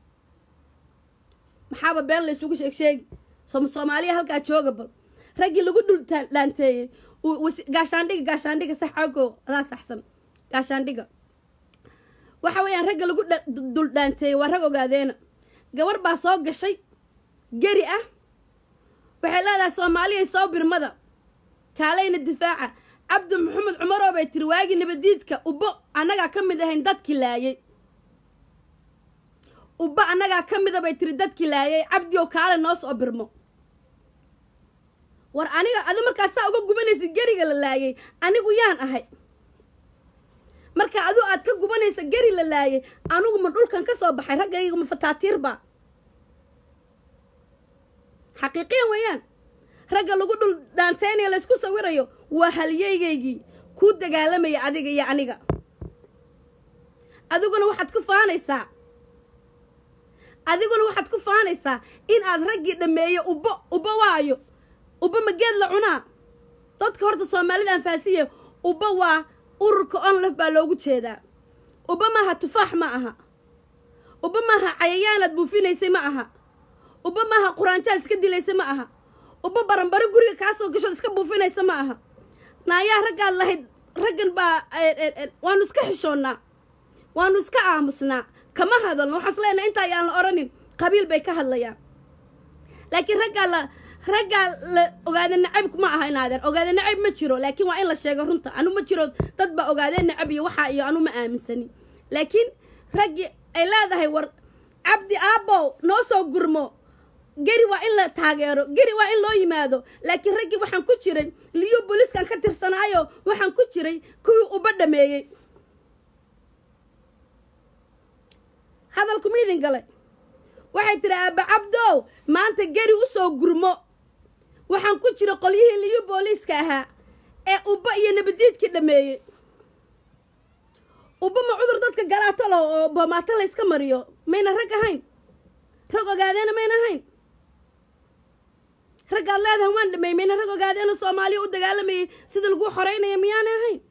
maxaaba been la isugu sheeg sheegi soomaaliya halkaa jooga bal raggii lagu dhul dhaanteeyey gaashaandhiga gaashaandhiga sax ago adaa saxsan gaashaandhiga waxa weeyaan ragga lagu dul dhaanteeyey waa rag ogaadeena gabar baa soo gashay geri ah waxay leedahay soomaaliya soo birmada kaalayna difaaca cabdi maxamed cumaroo bay tiri waagii nabadiidka ubbo annagaa ka mid ahayn dadkii laayay ubba annagaa ka mida bay tiri dadkii laayay cabdiow kaale noo soo birmo war aniga adi markaasaa uga gubanaysa geriga la laayay anigu yaan ahay marka adu aad ka gubanaysa geri la laayay anigu ma dhulkan ka soo baxay raggayga ma fataatiirba xaqiiqiyan weeyaan ragga lagu dhul dhaanteynaya laysku sawirayo waa haliyeygaygii kuu dagaalamaya adiga iyo aniga adiguna waxaad ku faanaysaa adiguna waxaad ku faanaysaa in aad raggii dhammeeyo ubbo ubbo waayo ubbo ma geed la cunaa dadka horta soomaalida anfaasiya ubbo waa ururka onlaf baa loogu jeedaa ubbo maaha tufaax ma aha ubbo maaha cayayaanaad buufinaysay ma aha ubbo maaha quraanjaad iska dilaysa ma aha ubbo baranbaro guriga kaa soo gashood iska buufinaysa ma aha naayaa raggaad lahayd raggan baa waanu iska xishoonnaa waanu iska aamusnaa kama hadalno waxaan is leenahay intaa ayaan la odhanin qabiil bay ka hadlayaan laakiin raggaa la raggaa la ogaada nacayb ma aha inaadeen ogaada nacayb ma jiro laakiin waa in la sheego runta anu ma jiro dad baa ogaadeen nacab iyo waxaa iyo anu ma aaminsani laakiin raggii ay leedahay war cabdi aabbow noo soo gurmo geri waa in la taageero geri waa in loo yimaado laakiin raggii waxaan ku jiray liyo booliiskan ka tirsanaayo waxaan ku jiray kuwii uba dhameeyey hadalku ma idin galay waxay tiri aaba cabdow maanta geri u soo gurmo waxaan ku jira qolyihii liyo booliiska ahaa ee ubba iyo nabadiidkii dhameeyey ubba ma cudur dadka galaatalo oo boomaato la yska mariyo mayna rag ahayn rag ogaadeena mayna ahayn raggaad leedahay waan dhameymeyna rag ogaadeena soomaaliya u dagaalamayay sida lagu xoreynaya miyaanay ahayn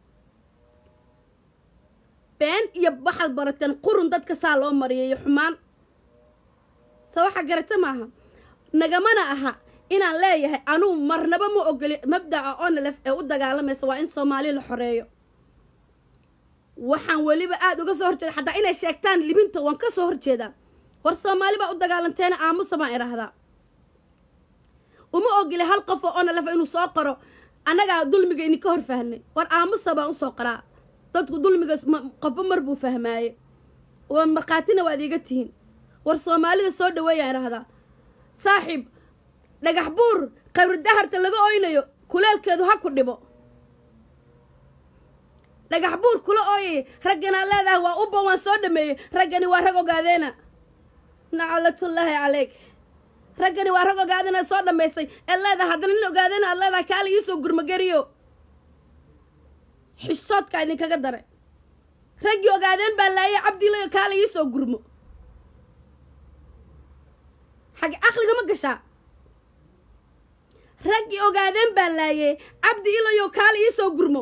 been iyo waxaad barateen qurun dadka saa loo mariyay iyo xumaan se waxa garata maaha nagamana aha inaan leeyahay anuu marnaba ma ogoli mabdaca onalef ee u dagaalamaysa waa in soomaaliya la xoreeyo waxaan weliba aada uga soo horjeeda xataa inay sheegtaan libinta waan ka soo horjeedaa war soomaali baa u dagaalanteena aamusa baan idhaahdaa uma ogoli hal qof oo onalef inuu soo qoro annagaa dulmiga idinka hor fahnay war aamusa baan usoo qoraa dadku dulmiga qofba mar buu fahmaaye waa markhaatina waad iiga tihiin war soomaalida soo dhaweeyaan idhaahdaa saaxiib dhagax buur qabri daharta laga oynayo kuleelkeedu ha ku dhibo dhagax buur kula ooyay ragganaad leedahay waa ubba waan soo dhameeyey raggani waa rag ogaadeena nacalatullaahi caleyk raggani waa rag ogaadeenaad soo dhammaysay eed leedahay haddana nin ogaadeena aad leedahay kaala iisoo gurmagariyo xishoodkaa idinkaga dare raggii ogaadeen baa laayay cabdilayo kaala iisoo gurmo xag aqliga ma gashaa raggii ogaadeen baa laayay cabdi ilayo kaala iisoo gurmo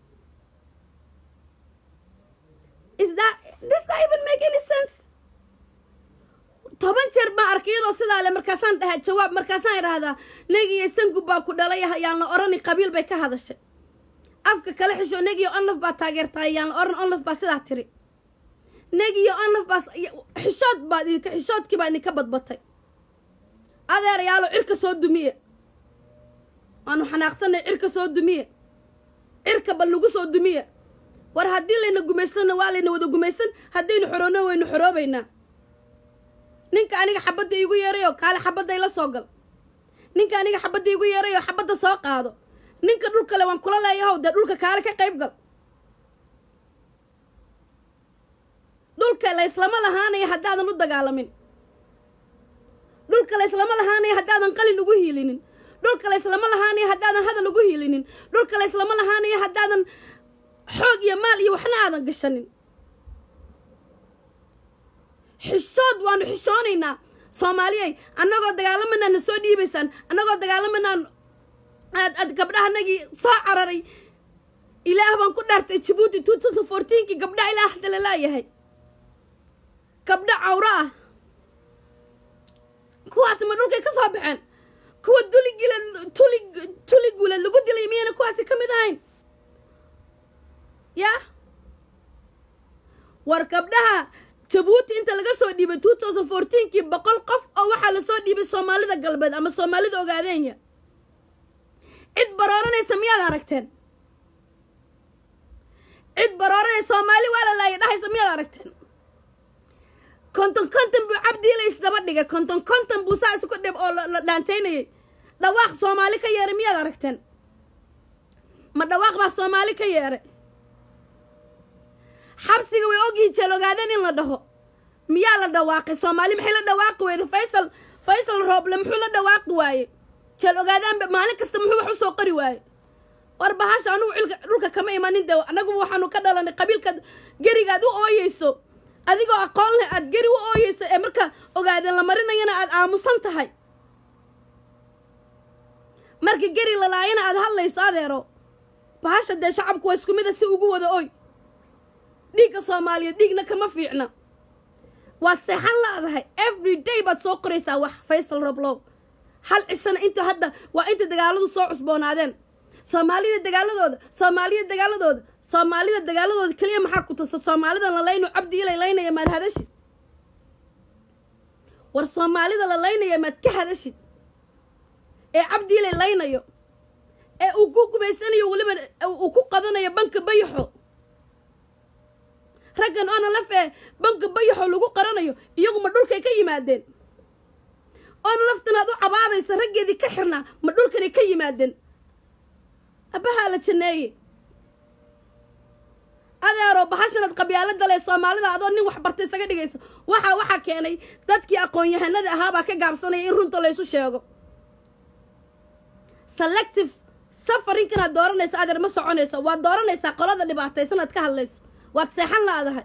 is that does that even make any sense toban jeer baan arkay iyadoo sidaa le markaasaan dhahaa jawaab markaasaan idhaahdaa negiyo sangub baa ku dhalay yaan la orani qabiil bay ka hadashay afka kala xisho negiyo onlaf baa taageertahay yaan la oran onlaf baa sidaa tiri negiyo onlaf baa xishood baad idinka xishoodkii baa idinka badbatay adeerayaalo cirka soo dumiye waanu xanaaqsanay cirka soo dumiye cirka bal nagu soo dumiye war haddii layna gumaysanna waa layna wada gumaysan haddaynu xoroona waynu xoroobaynaa ninka aniga xabadda iigu yeerayoo kaale xabadda ila soo gal ninka aniga xabadda iigu yeerayoo xabadda soo qaado ninka dhulkale waan kula leeyahow dee dhulka kaale ka qayb gal dhulka layslama lahaanaya haddaadan u dagaalamin dhulka layslama lahaanaya haddaadan qalin ugu hiilinin dhulka layslama lahaanaya haddaadan hadal ugu hiilinin dhulka layslama lahaanaya haddaadan xoog iyo maal iyo waxna aadan gashanin xishood waanu xishoonaynaa soomaaliyay annagoo dagaalamanaa na soo dhiibaysaan annagoo dagaalamanaan aad aad gabdhahanagii soo cararay ilaah baan ku dhaartay jabuuti two thousand fourteenkii gabdhaha ilaah hadda la laayahay gabdho cawro ah kuwaasi ma dhulkay ka soo baxeen kuwa duligila tuli tuliguula lagu dilay miyayna kuwaasi ka mid ahayn yaa war gabdhaha jabuuti inta laga soo dhiibay two thousand fourteenkii boqol qof oo waxaa lasoo dhiibay soomaalida galbeed ama soomaalida ogaadeenya cid barooranaysa miyaad aragteen cid barooranaysa soomaali waa la laaya dhahaysa miyaad aragteen konton konton buu cabdiila isdaba dhigay konton konton buu saa isku dhib oo la dhaantaynayay dhawaaq soomaali ka yeeray miyaad aragteen ma dhawaaq baa soomaali ka yeeray xabsiga way ogyihiin jeel ogaadeen in la dhaho miyaa la dhawaaqay soomaali maxay la dhawaaqi weyda faysal faysal rooble muxuu la dhawaaqi waaye jeel ogaadaanba maalin kasta muxuu wax u soo qori waaye war bahasha anugu cilka dhulka kama imanin de annagu waxaanu ka dhalanay qabiilkaad gerigaad u ooyeyso adigoo aqoon leh aad geri u ooyeyso ee marka ogaadeen la marinayana aad aamusan tahay marka geri lalaayana aad hadlayso adeero bahasha dee shacabku waa isku mida si ugu wada oy dhiigga soomaaliya dhiigna kama fiicna waad seexan laadahay every day baad soo qoraysaa wax faysal roblow hal cishana inta hadda waa inta dagaaladu soo cusboonaadeen soomaalida dagaaladooda soomaalida dagaaladooda soomaalida dagaaladooda keliya maxaa ku tusa soomaalida la layno cabdi ilay laynaya maad hadashid war soomaalida la laynaya maad ka hadashid ee cabdi ilay laynayo ee uu ku gumaysanayo weliba uu ku qadanayo banka bayaxo raggan oona lafee banka bayaxo lagu qaranayo iyaguma dhulkay ka yimaadeen oona laftanaad u cabaadaysa raggeedii ka xirnaa ma dhulkanay ka yimaadeen abbahaa la janneeye adeero bahashanaad qabyaalada leh soomaalida adoo nin wax bartay isaga dhigaysa waxaa waxaa keenay dadkii aqoon-yahanada ahaabaa ka gaabsanaya in runta laysu sheego selective safarinkanaad dooranaysa adeer ma soconayso waad dooranaysaa qolada dhibaataysanaad ka hadlayso waad seexan laadahay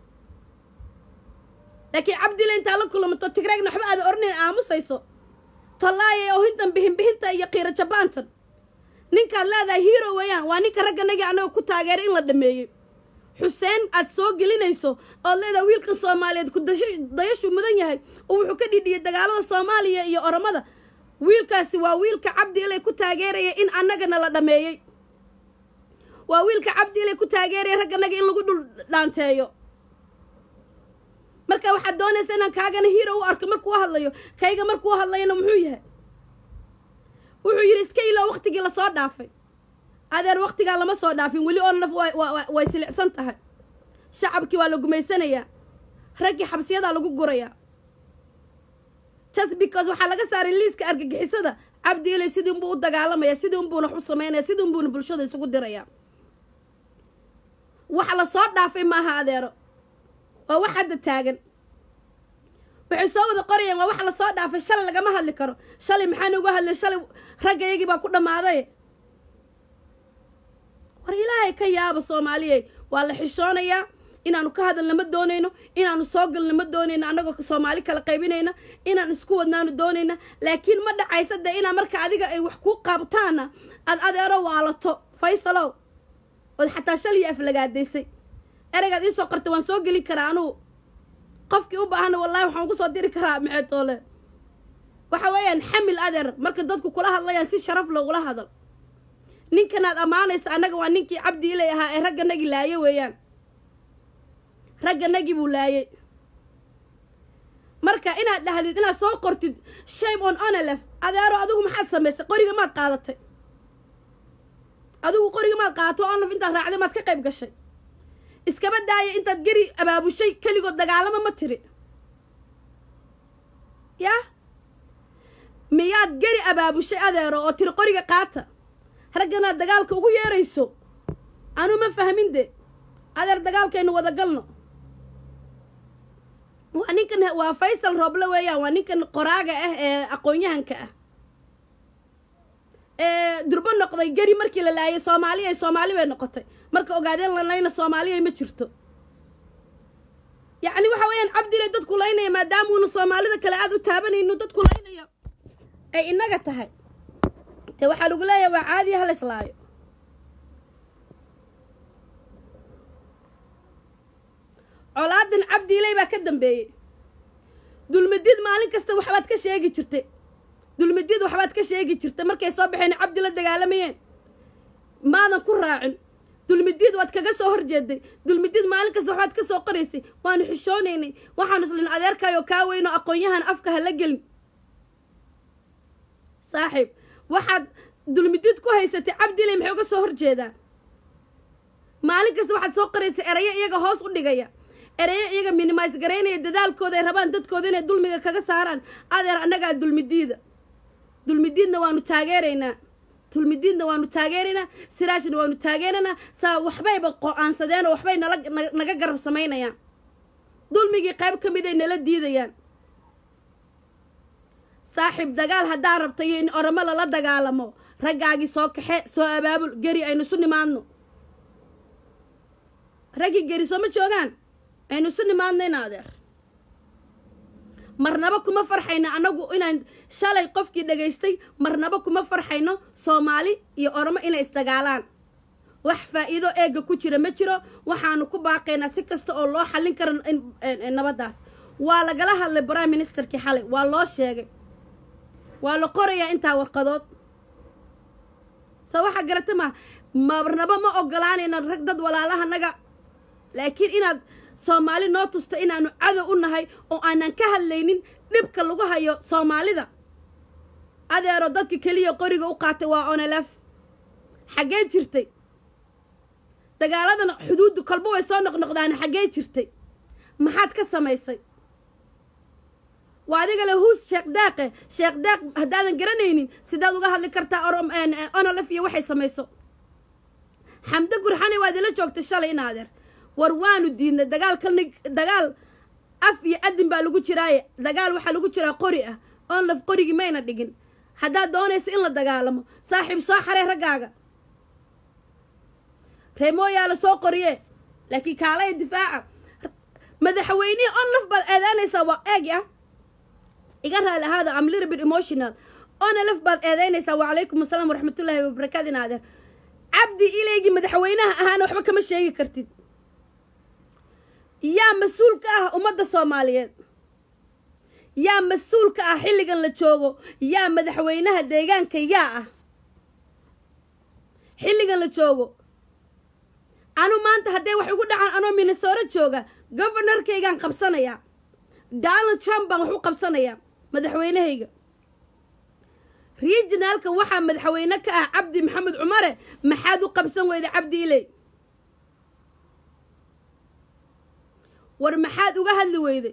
laakiin cabdile intaa la kulamato tigreegna waxba aada oranayn aamusayso tallaaya ohintan bihinbihinta iyo qiiro jabaantan ninkaad leedahay hiiro weeyaan waa ninka ragganagii annaga ku taageeray in la dhameeyey xuseen aad soo gelinayso ood leedahay wiilkan soomaaliyeed ku dayashu mudan yahay oo wuxuu ka dhidhiyay dagaalada soomaaliya iyo oromada wiilkaasi waa wiilka cabdi ilay ku taageeraya in annagana la dhameeyey waa wiilka cabdi ilay ku taageeraya ragganaga in lagu dhul dhaanteeyo marka waxaad doonaysa inaan kaagana hiiro u arko markuu hadlayo kayga markuu hadlayana muxuu yahay wuxuu yidhi iska ilaa waktigii lasoo dhaafay adeer waktigaa lama soo dhaafin weli oo naf way silicsan tahay shacabkii waa la gumaysanayaa raggii xabsiyadaa lagu gurayaa just because waxaa laga saaray liiska argagixisada cabdi ilay sidii unbuu u dagaalamaya sidii unbuuna wax u samaynaya sidii unbuuna bulshada isugu dirayaa wax la soo dhaafay maaha adeero waa wax hadda taagan waxay soo wada qorayaan waa wax la soo dhaafay shalay lagama hadli karo shalay maxaan uga hadlay shalay raggayagii baa ku dhammaaday war ilaahay ka yaaba soomaaliyey waa la xishoonayaa inaanu ka hadalna ma doonayno inaanu soo galna ma doonayno annagoo soomaali kala qaybinayna inaan isku wadnaanu doonayna laakiin ma dhacaysa dee inaa marka adiga ay wax kuu qaabtaana aad adeero waalato faysalow ood xataa shaliyo aflagaadaysay ereygaad iisoo qortay waan soo gelin karaa anugu qofkii u baahana wallahi waxaan ku soo diri karaa maxeetoole waxa weeyaan xamil adeer marka dadku kula hadlayaan si sharaf logula hadal ninkanaad ammaanaysa annaga waa ninkii cabdi ilay ahaa ee ragganagii laaye weeyaan ragganagii buu laayay marka inaad dhahdid inaad soo qortid shame on onelef adeero adigu maxaad samaysay qoriga maad qaadatay adigu qoriga maad qaadato onlef intaad raacday maad ka qayb gashay iskaba daaya intaad geri abaabushay keligood dagaalamo ma tiri yah miyaad geri abaabushay adeero oo tiri qoriga qaata ragganaad dagaalka ugu yeerayso anuu ma fahmin de adeer dagaalkaynu wada galno waa ninkan waa faysal rooble weeyaan waa ninkan qoraaga ah ee aqoon-yahanka ah ee durbo noqday geri markii la laayay soomaaliya soomaali bay noqotay marka ogaadeen la layna soomaaliya ma jirto yacni waxa weeyaan cabdile dadku laynaya maadaamuuna soomaalida kale aada u taabanayno dadku laynaya ay inaga tahay te waxaa lagu leeyahay waa caadiya hala islaayo colaadan cabdiiley baa ka dambeeyey dulmidid maalin kasta waxbaad ka sheegi jirtay dulmidid waxbaad ka sheegi jirtay markay soo baxeen cabdi la dagaalamayeen maadan ku raacin dulmidid waad kaga soo horjeeday dulmidid maalin kasta waxbaad ka soo qoraysay waanu xishoonaynay waxaanu islin adeerkaayoo kaa weynoo aqoon-yahan afka hala gelin saaxiib waxaad dulmidid ku haysatay cabdiley maxay uga soo horjeedaan maalin kasta waxaad soo qoraysay erayo iyaga hoos u dhigaya erayo iyaga minimise garaynaya dadaalkooda ay rabaan dadkooda inay dulmiga kaga saaraan adeer annagaa dulmidiida dulmidiidna waanu taageeraynaa dulmidiidna waanu taageeraynaa siraajna waanu taageeraynaa saa waxbayba qo-aansadeen oo waxbay nala naga garab samaynayaan dulmigii qayb ka mid ay nala diidayaan saaxiib dagaal haddaa rabtayo in oromo lala dagaalamo raggaagii soo kaxe soo abaabul geri aynu isu nimaadno raggii geri sooma joogaan aynu isu nimaadno in adeer marnaba kuma farxayno annagu inaan shalay qofkii dhagaystay marnaba kuma farxayno soomaali iyo oromo inay isdagaalaan wax faa'iido eega ku jira ma jiro waxaanu ku baaqaynaa si kasta oo loo xallin karo nabaddaas waa lagala hadlay prime ministerkii xalay waa loo sheegay waa la qorayaa intaa warqadood se waxaa garata maa marnaba ma ogolaanayno rag dad walaalahanaga laakiin inaad soomaali noo tusto inaanu cadow u nahay oo aanan ka hadlaynin dhibka lagu hayo soomaalida adeero dadka keliya qoriga u qaatay waa onelef xaggee jirtay dagaaladan xuduuddu kolba way soo noqnoqdaan xaggee jirtay maxaad ka samaysay waa adiga le huus sheekh daaqe sheekh daaq haddaadan garanaynin sidaad uga hadli kartaa onolef iyo waxay samayso xamdo gurxane waad ila joogtay shalay in adeer war waanu diidnay dagaal kalni dagaal af iyo adin baa lagu jiraaye dagaal waxaa lagu jiraa qori ah onlef qorigii mayna dhigin haddaad doonaysa in la dagaalamo saaxiib soo xaree raggaaga reemooyaa la soo qoriye laakiin kaalaya difaaca madaxweynihii onlef baad eedaanaysaa waa eegi ah iga raali ahaada am little bit emotional oona laf baad eedeynaysaa wacalaykum asalaam waraxmatullaahi wabarakaatu in adeer cabdi ileygii madaxweynaha ahaana waxba kama sheegi kartid yaa mas-uul ka ah ummadda soomaaliyeed yaa mas-uul ka ah xilligan la joogo yaa madaxweynaha deegaanka yaa ah xilligan la joogo anu maanta hadday wax igu dhacaan anoo minnesoro jooga governorkaygaan qabsanayaa donald trump baan wax u qabsanayaa madaxweynahayga regionaalka waxaa madaxweyne ka ah cabdi maxamed cumare maxaad u qabsan weyda cabdi iley war maxaad uga hadli weyday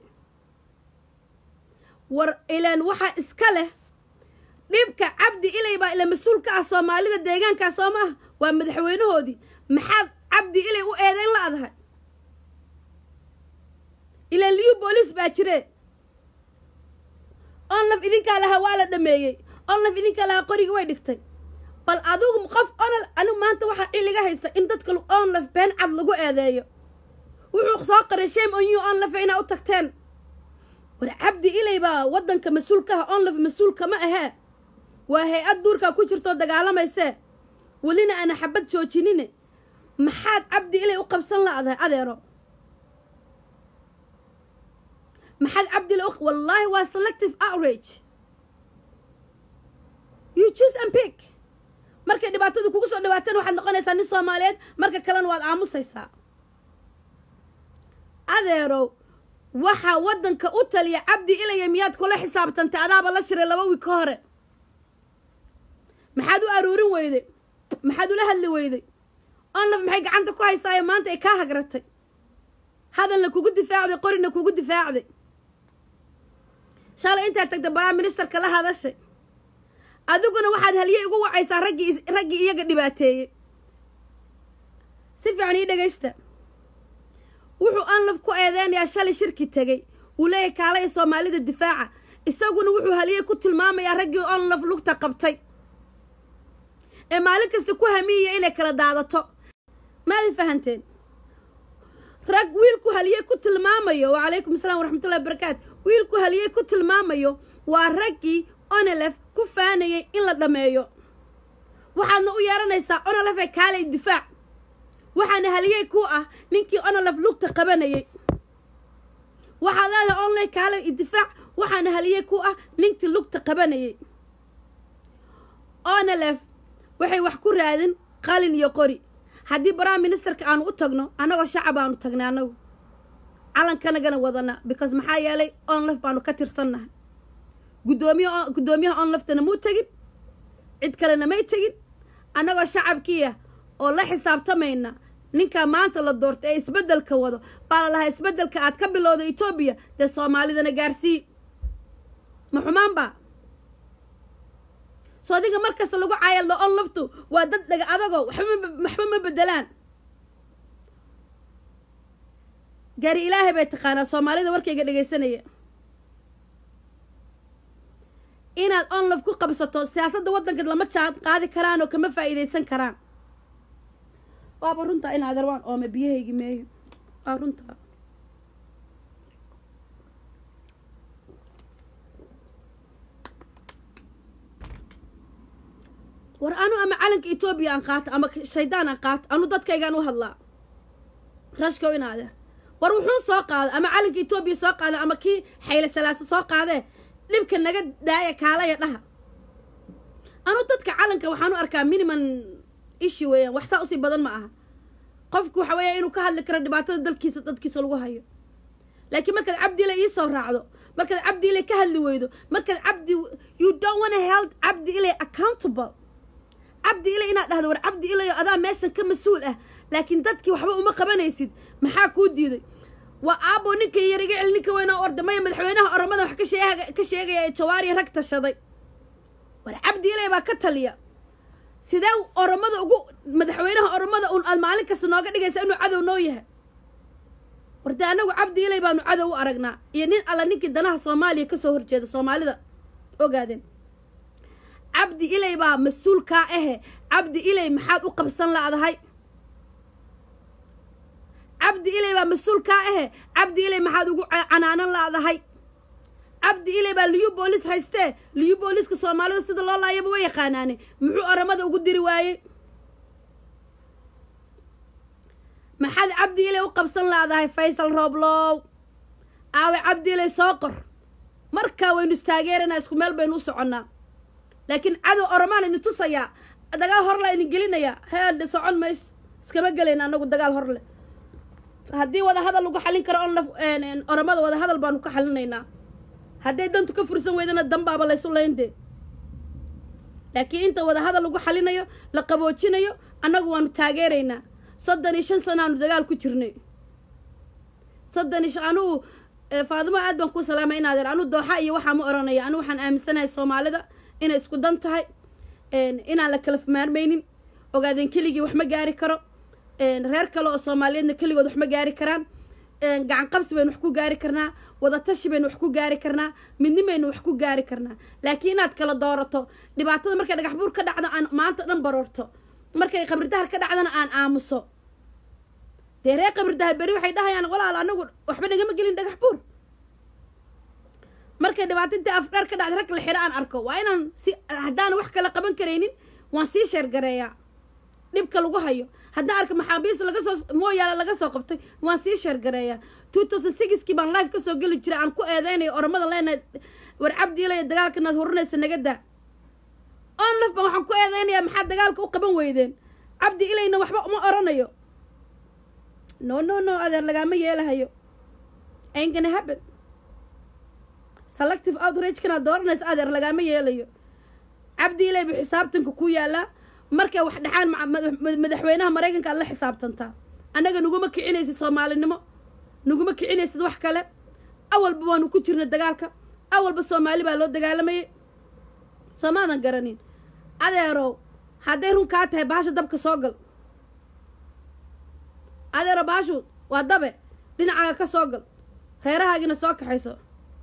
war ilaan waxaa iska leh dhibka cabdi iley baa ila mas-uul ka ah soomaalida deegaankaa soo maaha waa madaxweynahoodii maxaad cabdi iley u eedeyn la-dahay ilaan liyu booliis baa jiree onlaf idinkaa lahaa waa la dhameeyey onlaf idinkaa lahaa qorigii way dhigtay bal adigu qof onal anigu maanta waxaa xilliga haysta in dadka onlaf been cad lagu eedeeyo wuxuu soo qaray shame on you onlaf inaa u tagteen war cabdi iley baa waddanka mas-uulkaha onlaf mas-uulka ma ahee waa hay-ad duurkaa ku jirtoo dagaalamaysee welina aana xabad joojinine maxaad cabdi iley u qabsan la-dahay adeero maxaad cabdi iley wallaahi waa selective outrage you choose and pick markay dhibaatadu kugu soo dhawaateen waxaad noqonaysaa nin soomaaliyeed marka kalena waad aamusaysaa adeerow waxaa waddanka u taliya cabdi ilaya miyaad kula xisaabtantay adaaba la shiray laba wiig ka hore maxaad u aroorin weyday maxaad ula hadli weyday onlaf maxay gacanta ku haysaayo maanta ay kaa hagratay hadalna kugu difaacday qorina kugu difaacday shalay intaad tagta prime ministerka la hadashay adiguna waxaad haliyey ugu wacaysaa raggii raggii iyaga dhibaateeyey si fiican ii dhegaysta wuxuu onlaf ku eedeynayaa shalay shirki tegey uu leeyahay kaalaya soomaalida difaaca isaguna wuxuu haliyey ku tilmaamayaa raggii onlaf lugta qabtay ee maalin kasta ku hamiyaya inay kala daadato maada fahanteen rag wiilku haliyey ku tilmaamayo wacalaykum asalaam waraxmatullahi wabarakaatu wiilku haliyey ku tilmaamayo waa raggii onelef ku faanayay in la dhammeeyo waxaadna u yeeranaysaa onelefee kaalay difaac waxaana haliyey ku ah ninkii onelef lugta qabanayay waxaad leedahay onley kaalay difaac waxaana haliyey ku ah ninkii lugta qabanayay onelef waxay wax ku raadin qalin iyo qori haddii prime ministerka aanu u tagno annagoo shacab aanu tagnay annagu calankanagana wadana because maxaa yeelay onlaf baanu ka tirsannahay gudoomiy guddoomiyaha onlaftana muu tegin cid kalena may tegin annagoo shacabkiia oo la xisaabtamayna ninkaa maanta la doortay ee isbeddelka wado baa la lahaa isbeddelka aad ka bilowda etoobiya dee soomaalidana gaarsii ma xumaan baa soo adiga mar kasta lagu caayaldo on laftu waa dad dhaga adagoo waxba ma bedelaan gaari ilaahay bay taqaanaa soomaalida warkayga dhegaysanaya inaad onlaf ku qabsato siyaasadda waddanka lama jaan qaadi karaan oo kama faa'iidaysan karaan waaba runtaa in adeer waan oome biyahaygi meeyo waa runtaa war anu ama calanka etoobiya aan qaato ama shaydaan aan qaato anu dadkaygaan u hadlaa rashkow in adeer war wuxuu soo qaada ama calanka etoobiya soo qaada ama kii xayle salaaso soo qaadee dhibka naga daaya kaalaya dhaha anu dadka calanka waxaan u arkaa minimum issue weeyaan wax saa usii badan ma aha qofku waxa weeya inuu ka hadli karo dhibaatada dalkiisa dadkiisa lagu hayo laakiin markaad cabdiile iisoo raacdo markaad cabdiile ka hadli weydo markaad cabdi you don't wanna held cabdi ilay accountable cabdi ilay inaad dhahdo war cabdi ilayo adaa meeshan ka mas-uul ah laakiin dadkii waxba uma qabanaysid maxaa kuu diiday waa aabo ninka yariga cel ninka weynoo ordamaya madaxweynaha oromada wax ka sheegaya ee jawaariya rag tashaday war cabdi ilay baa ka taliya sidee oromada ugu madaxweynaha oromada un aad maalin kasta nooga dhigaysa inuu cadow noo yahay warde anagu cabdi ilay baanu cadow u aragnaa iyo nin alla ninkii danaha soomaaliya kasoo horjeeda soomaalida ogaadeen cabdi ilay baa mas-uulkaa ahe cabdi ilay maxaad u qabsan la'dahay cabdi ilay baa mas-uulkaa ahe cabdi ilay maxaad ugu canaanan la'dahay cabdi ilay baa liyu boolis haystee liyu booliska soomaalida sida loo laayaba way yaqaanaane muxuu oramada ugu diri waayey maxaad cabdi ilay u qabsan laadahay faysal rooblow aawe cabdi ilay soo qor markaa waynu istaageeranaa isku meel baynu u soconnaa laakiin cadow oromaan idin tusayaa dagaal horla idin gelinayaa heedhe socon mayso iskama gelayna anagu dagaal horle haddii wada hadal lagu xalin karo on oromada wada hadal baanu ka xalinaynaa hadday dantu ka fursan weydana danbaaba laysu layndee laakiin inta wada hadal lagu xalinayo la qaboojinayo annagu waanu taageeraynaa soddon iyo shan sanaanu dagaal ku jirnay soddon iyo anugu faadimo aad baan kuu salaamay inaadeer anu dooxa iyo waxaa ma oranaya anu waxaan aaminsanahay soomaalida inay isku dan tahay inaan la kala maarmaynin ogaadeen keligii wax ma gaari karo reer kale oo soomaaliyeedna keligood wax ma gaari karaan gacan qabsi baynu wax ku gaari karnaa wadatashi baynu wax ku gaari karnaa midnimaynu wax ku gaari karnaa laakiin inaad kala doorato dhibaatada markay dhagax buur ka dhacdo aan maanta dhan baroorto markay qabridahar ka dhacdana aan aamuso dee reer qabridahar beri waxay dhahayaan walaal anagu waxba nagama gelin dhagax buur markay dhibaato intii afdheer ka dhacda rag la xiro aan arko waa inaan si haddaan wax kala qaban karaynin waan sii sheergareeyaa dhibka lagu hayo haddaan arka maxaabiis laga soo mooyaale laga soo qabtay waan sii sheergareeyaa two thousand sixkii baan life kasoo geli jiray aan ku eedeynayo oromada leenahay war cabdiilaya dagaalka naad hurinaysa naga daa on laf baan waxaan ku eedeynayaa maxaa dagaalka u qaban weydeen cabdi ilayna waxba uma oranayo no no no adeer lagaama yeelahayo ain't gonna happen selective outragekanaad dooranaysa adeer lagaama yeelayo cabdi ilay buu xisaabtanka ku yaalaa markay wax dhexaan madaxweynaha maraykanka aad la xisaabtantaa annaga naguma kicinaysid soomaalinimo naguma kicinaysid wax kale awalba waanu ku jirna dagaalka awalba soomaali baa loo dagaalamayay soomaadan garanin adeerow hadday run kaa tahay bahasha dabka soo gal adeero bahashu waa dabe dhinacaaga ka soo gal reerahaagina soo kaxayso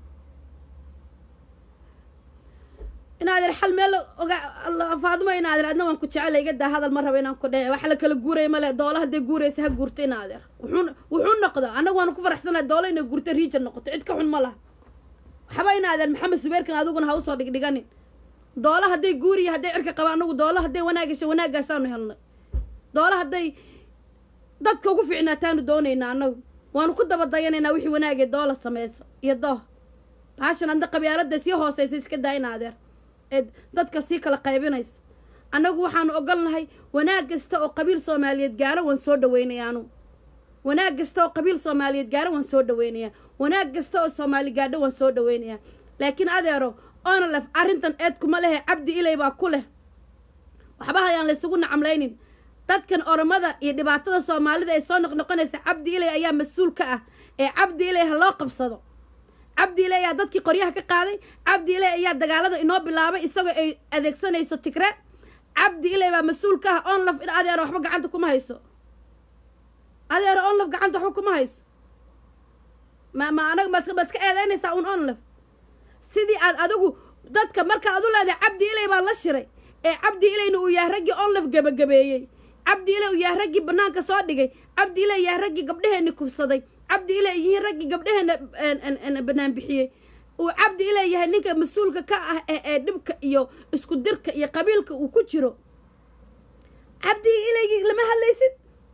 inaadeer xal meel faadimo inaadeer adna waan ku jecela iga daa hadal ma rabo inaan ku dhe wax la kala guuraya male doola hadday guuraysa ha guurta inaadeer wuxuu wuxuu noqda annagu waanu ku faraxsanahay doola inay guurta riija noqoto cid ka xun ma laha waxba inaadeer maxamed subeerkan adiguna ha usoo dhigdhiganin doola hadday guuriya hadday cirka qaba anagu doola hadday wanaagasha wanaagaasaanu helnay doola hadday dadka ugu fiicnaataanu doonaynaa annagu waanu ku daba dayanaynaa wixii wanaagee doola sameyso iyo dooh baashan adna qabyaalada sii hooseysa iska daa inaadeer ee dadka sii kala qaybinaysa annagu waxaanu ogolnahay wanaag kasta oo qabiil soomaaliyeed gaaro waan soo dhaweynayaanu wanaag kasta oo qabiil soomaaliyeed gaaro waan soo dhaweynayaa wanaag kasta oo soomaali gaadho waan soo dhaweynayaa laakiin adeero onalef arrintan eed kuma lehe cabdi ilay baa ku leh waxba hayaan laysugu nacamlaynin dadkan oromada iyo dhibaatada soomaalida ee soo noqnoqonaysa cabdi ilay ayaa mas-uul ka ah ee cabdi ilay ha loo qabsado cabdi ilay ayaa dadkii qoryaha ka qaaday cabdi ilay ayaa dagaalada inoo bilaabay isagoo ay adeegsanayso tigre cabdi ilay baa mas-uul ka ah onlaf in adeero waxba gacanta kuma hayso adeero onlaf gacanta waxba kuma hayso ma ma anaga maad maad iska eedeynaysaa un onlaf sidii aad adigu dadka marka ad u leedahay cabdi ilay baa la shiray ee cabdi ilayna uu yahay raggii onlaf gebagabeeyey cabdi ilay uu yahay raggii banaanka soo dhigay cabdi ilay yahay raggii gabdhaheenni kufsaday cabdi ilay yihiin raggii gabdhaheenna banaan bixiyey uu cabdi ilay yahay ninka mas-uulka ka ah ee dhibka iyo isku dirka iyo qabiilka uu ku jiro cabdi ilaygii lama hadlaysid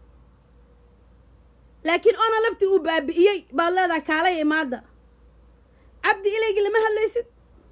laakiin ona laftii uu baabi'iyey baad leedahay kaalaya imaada cabdi ilaygii lama hadlaysid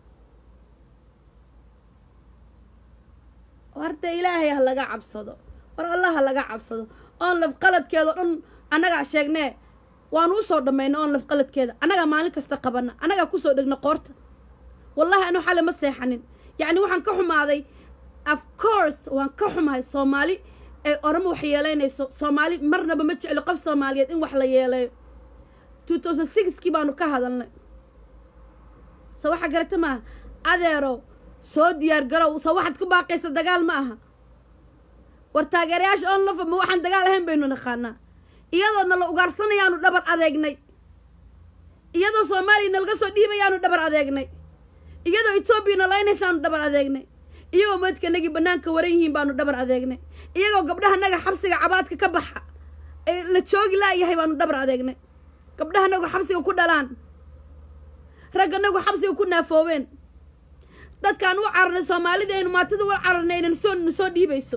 warda ilaahay ha laga cabsado war allah ha laga cabsado oon laf qaladkeeda o dhan annagaa sheegnee waanu usoo dhammayna oon laf qaladkeeda annagaa maalin kasta qabana annagaa kusoo dhegna qoorta wallahi anu xale ma seexanin yacni waxaan ka xumaaday of course waan ka xumahay soomaali ee oramo wax yeelaynayso soomaali marnaba ma jeclo qof soomaaliyeed in wax la yeeleeyo two thousand sixkii baanu ka hadalnay so waxaa garata maaha adeero soo diyaar garow soo waxaad ku baaqaysa dagaal ma aha war taageerayaasha onlofa ma waxaan dagaal ahayn baynu naqaanaa iyadoo nala ugaarsanayaanu dhabar adeegnay iyadoo soomaaliya nalaga soo dhiibayaanu dhabar adeegnay iyadoo etoobiya nalaynaysaanu dhabar adeegnay iyagoo madkanagii banaanka waran yihiin baanu dhabar adeegnay iyagoo gabdhahanaga xabsiga cabaadka ka baxa ee la joogi laayahay baanu dhabar adeegnay gabdhahanagu xabsiga ku dhalaan ragga nagu xabsiga ku naafoobeen dadkaan u cararnay soomaalida aynu maatada u cararnay ayna soo na soo dhiibayso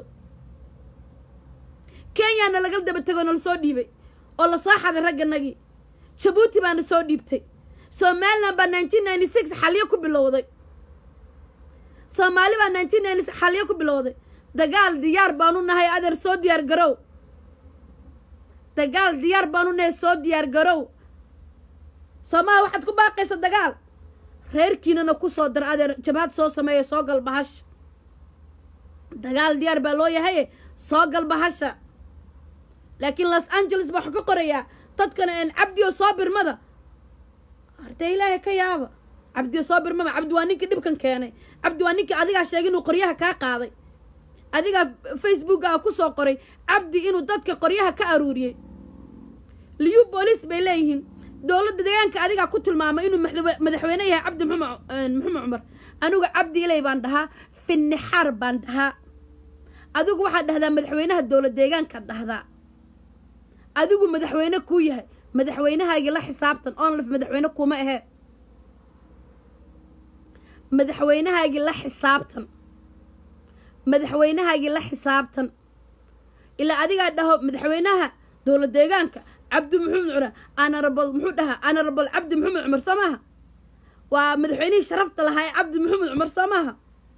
kenyana laga daba tego nala soo dhiibay oo la soo xaday ragganagii jabuuti baana soo dhiibtay somaliland baa nineteen ninety six xalyo ku bilowday soomaali baa nineteen ninety six xalyo ku bilowday dagaal diyaar baanu nahay adeer soo diyaar garow dagaal diyaar baanu nahay soo diyaar garow soomaha waxaad ku baaqaysa dagaal reerkiinana ku soo dar adeer jabhad soo sameeya soo gal bahash dagaal diyaar baa loo yahay soo gal bahasha laakiin los angeles baa waxaa ka qorayaa dadkana een cabdiyo soo birmada ardee ilaahay ka yaaba cabdiyo soo birmada cabdi waa ninkii dhibkan keenay cabdi waa ninkii adigaa sheegay inuu qoryaha kaa qaaday adigaa facebookaa ku soo qoray cabdi inuu dadka qoryaha ka aruuriyey liyu booliis bay leeyihiin dowladda deegaanka adigaa ku tilmaamay inuu madax- madaxweyne yahay cabdi maxamed maxamed cumar anigu cabdi ilay baan dhahaa finnixaar baan dhahaa adigu waxaad dhahdaa madaxweynaha dowlad deegaankaad dhahdaa adigu madaxweyne kuu yahay madaxweynahaagii la xisaabtan onlif madaxweyne kuma ahee madaxweynahaagii la xisaabtan madaxweynahaagii la xisaabtan ilaa adigaa dhaho madaxweynaha dowlad deegaanka cabdi maxamed cumar anarabal muxuu dhahaa anarabal cabdi maxamed cumar soo maaha waa madaxweynihii sharafta lahaa ee cabdi maxamed cumar soo maaha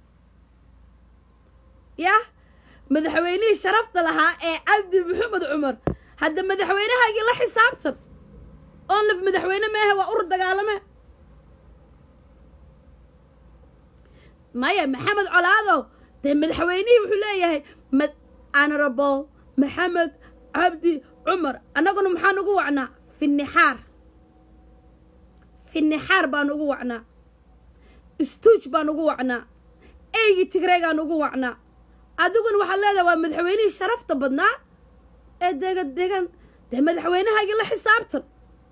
yah madaxweynihii sharafta lahaa ee cabdi maxamed cumar hadda madaxweynahaagii la xisaabtan onlif madaxweyne meehe waa ur dagaalame maya maxamed colaadow dee madaxweynihii wuxuu leeyahay ma honorable maxamed cabdi cumar annaguna maxaan ugu wacnaa finnixaar finnixaar baan ugu wacnaa stuuj baan ugu wacnaa eygii tigreegaan ugu wacnaa adiguna waxaad leedahay waa madaxweynihii sharafta badnaa ee degan degan dee madaxweynahaagii la xisaabtan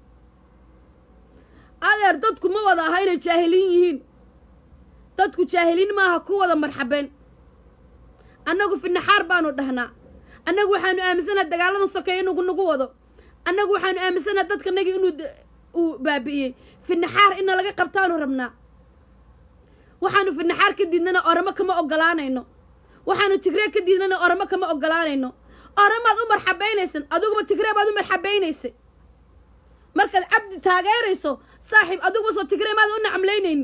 adeer dadku ma wada aha inay jaahiliin yihiin dadku jaahiliin maaha ku wada marxabeen annagu finaxaar baanu dhahnaa annagu waxaanu aaminsanaha dagaaladan sokeeya inuu nagu wado annagu waxaanu aaminsanaha dadkanagii inuu d- uu baabi'iyey finaxaar ina laga qabtaanu rabnaa waxaanu finaxaar ka diidnana oramo kama ogolaanayno waxaanu tigree ka diidnana oramo kama ogolaanayno oramaad u marxabaynaysan adiguba tigree baad u marxabaynaysay markaad cabdi taageerayso saaxiib adiguba soo tigree maad u nacamlaynaynin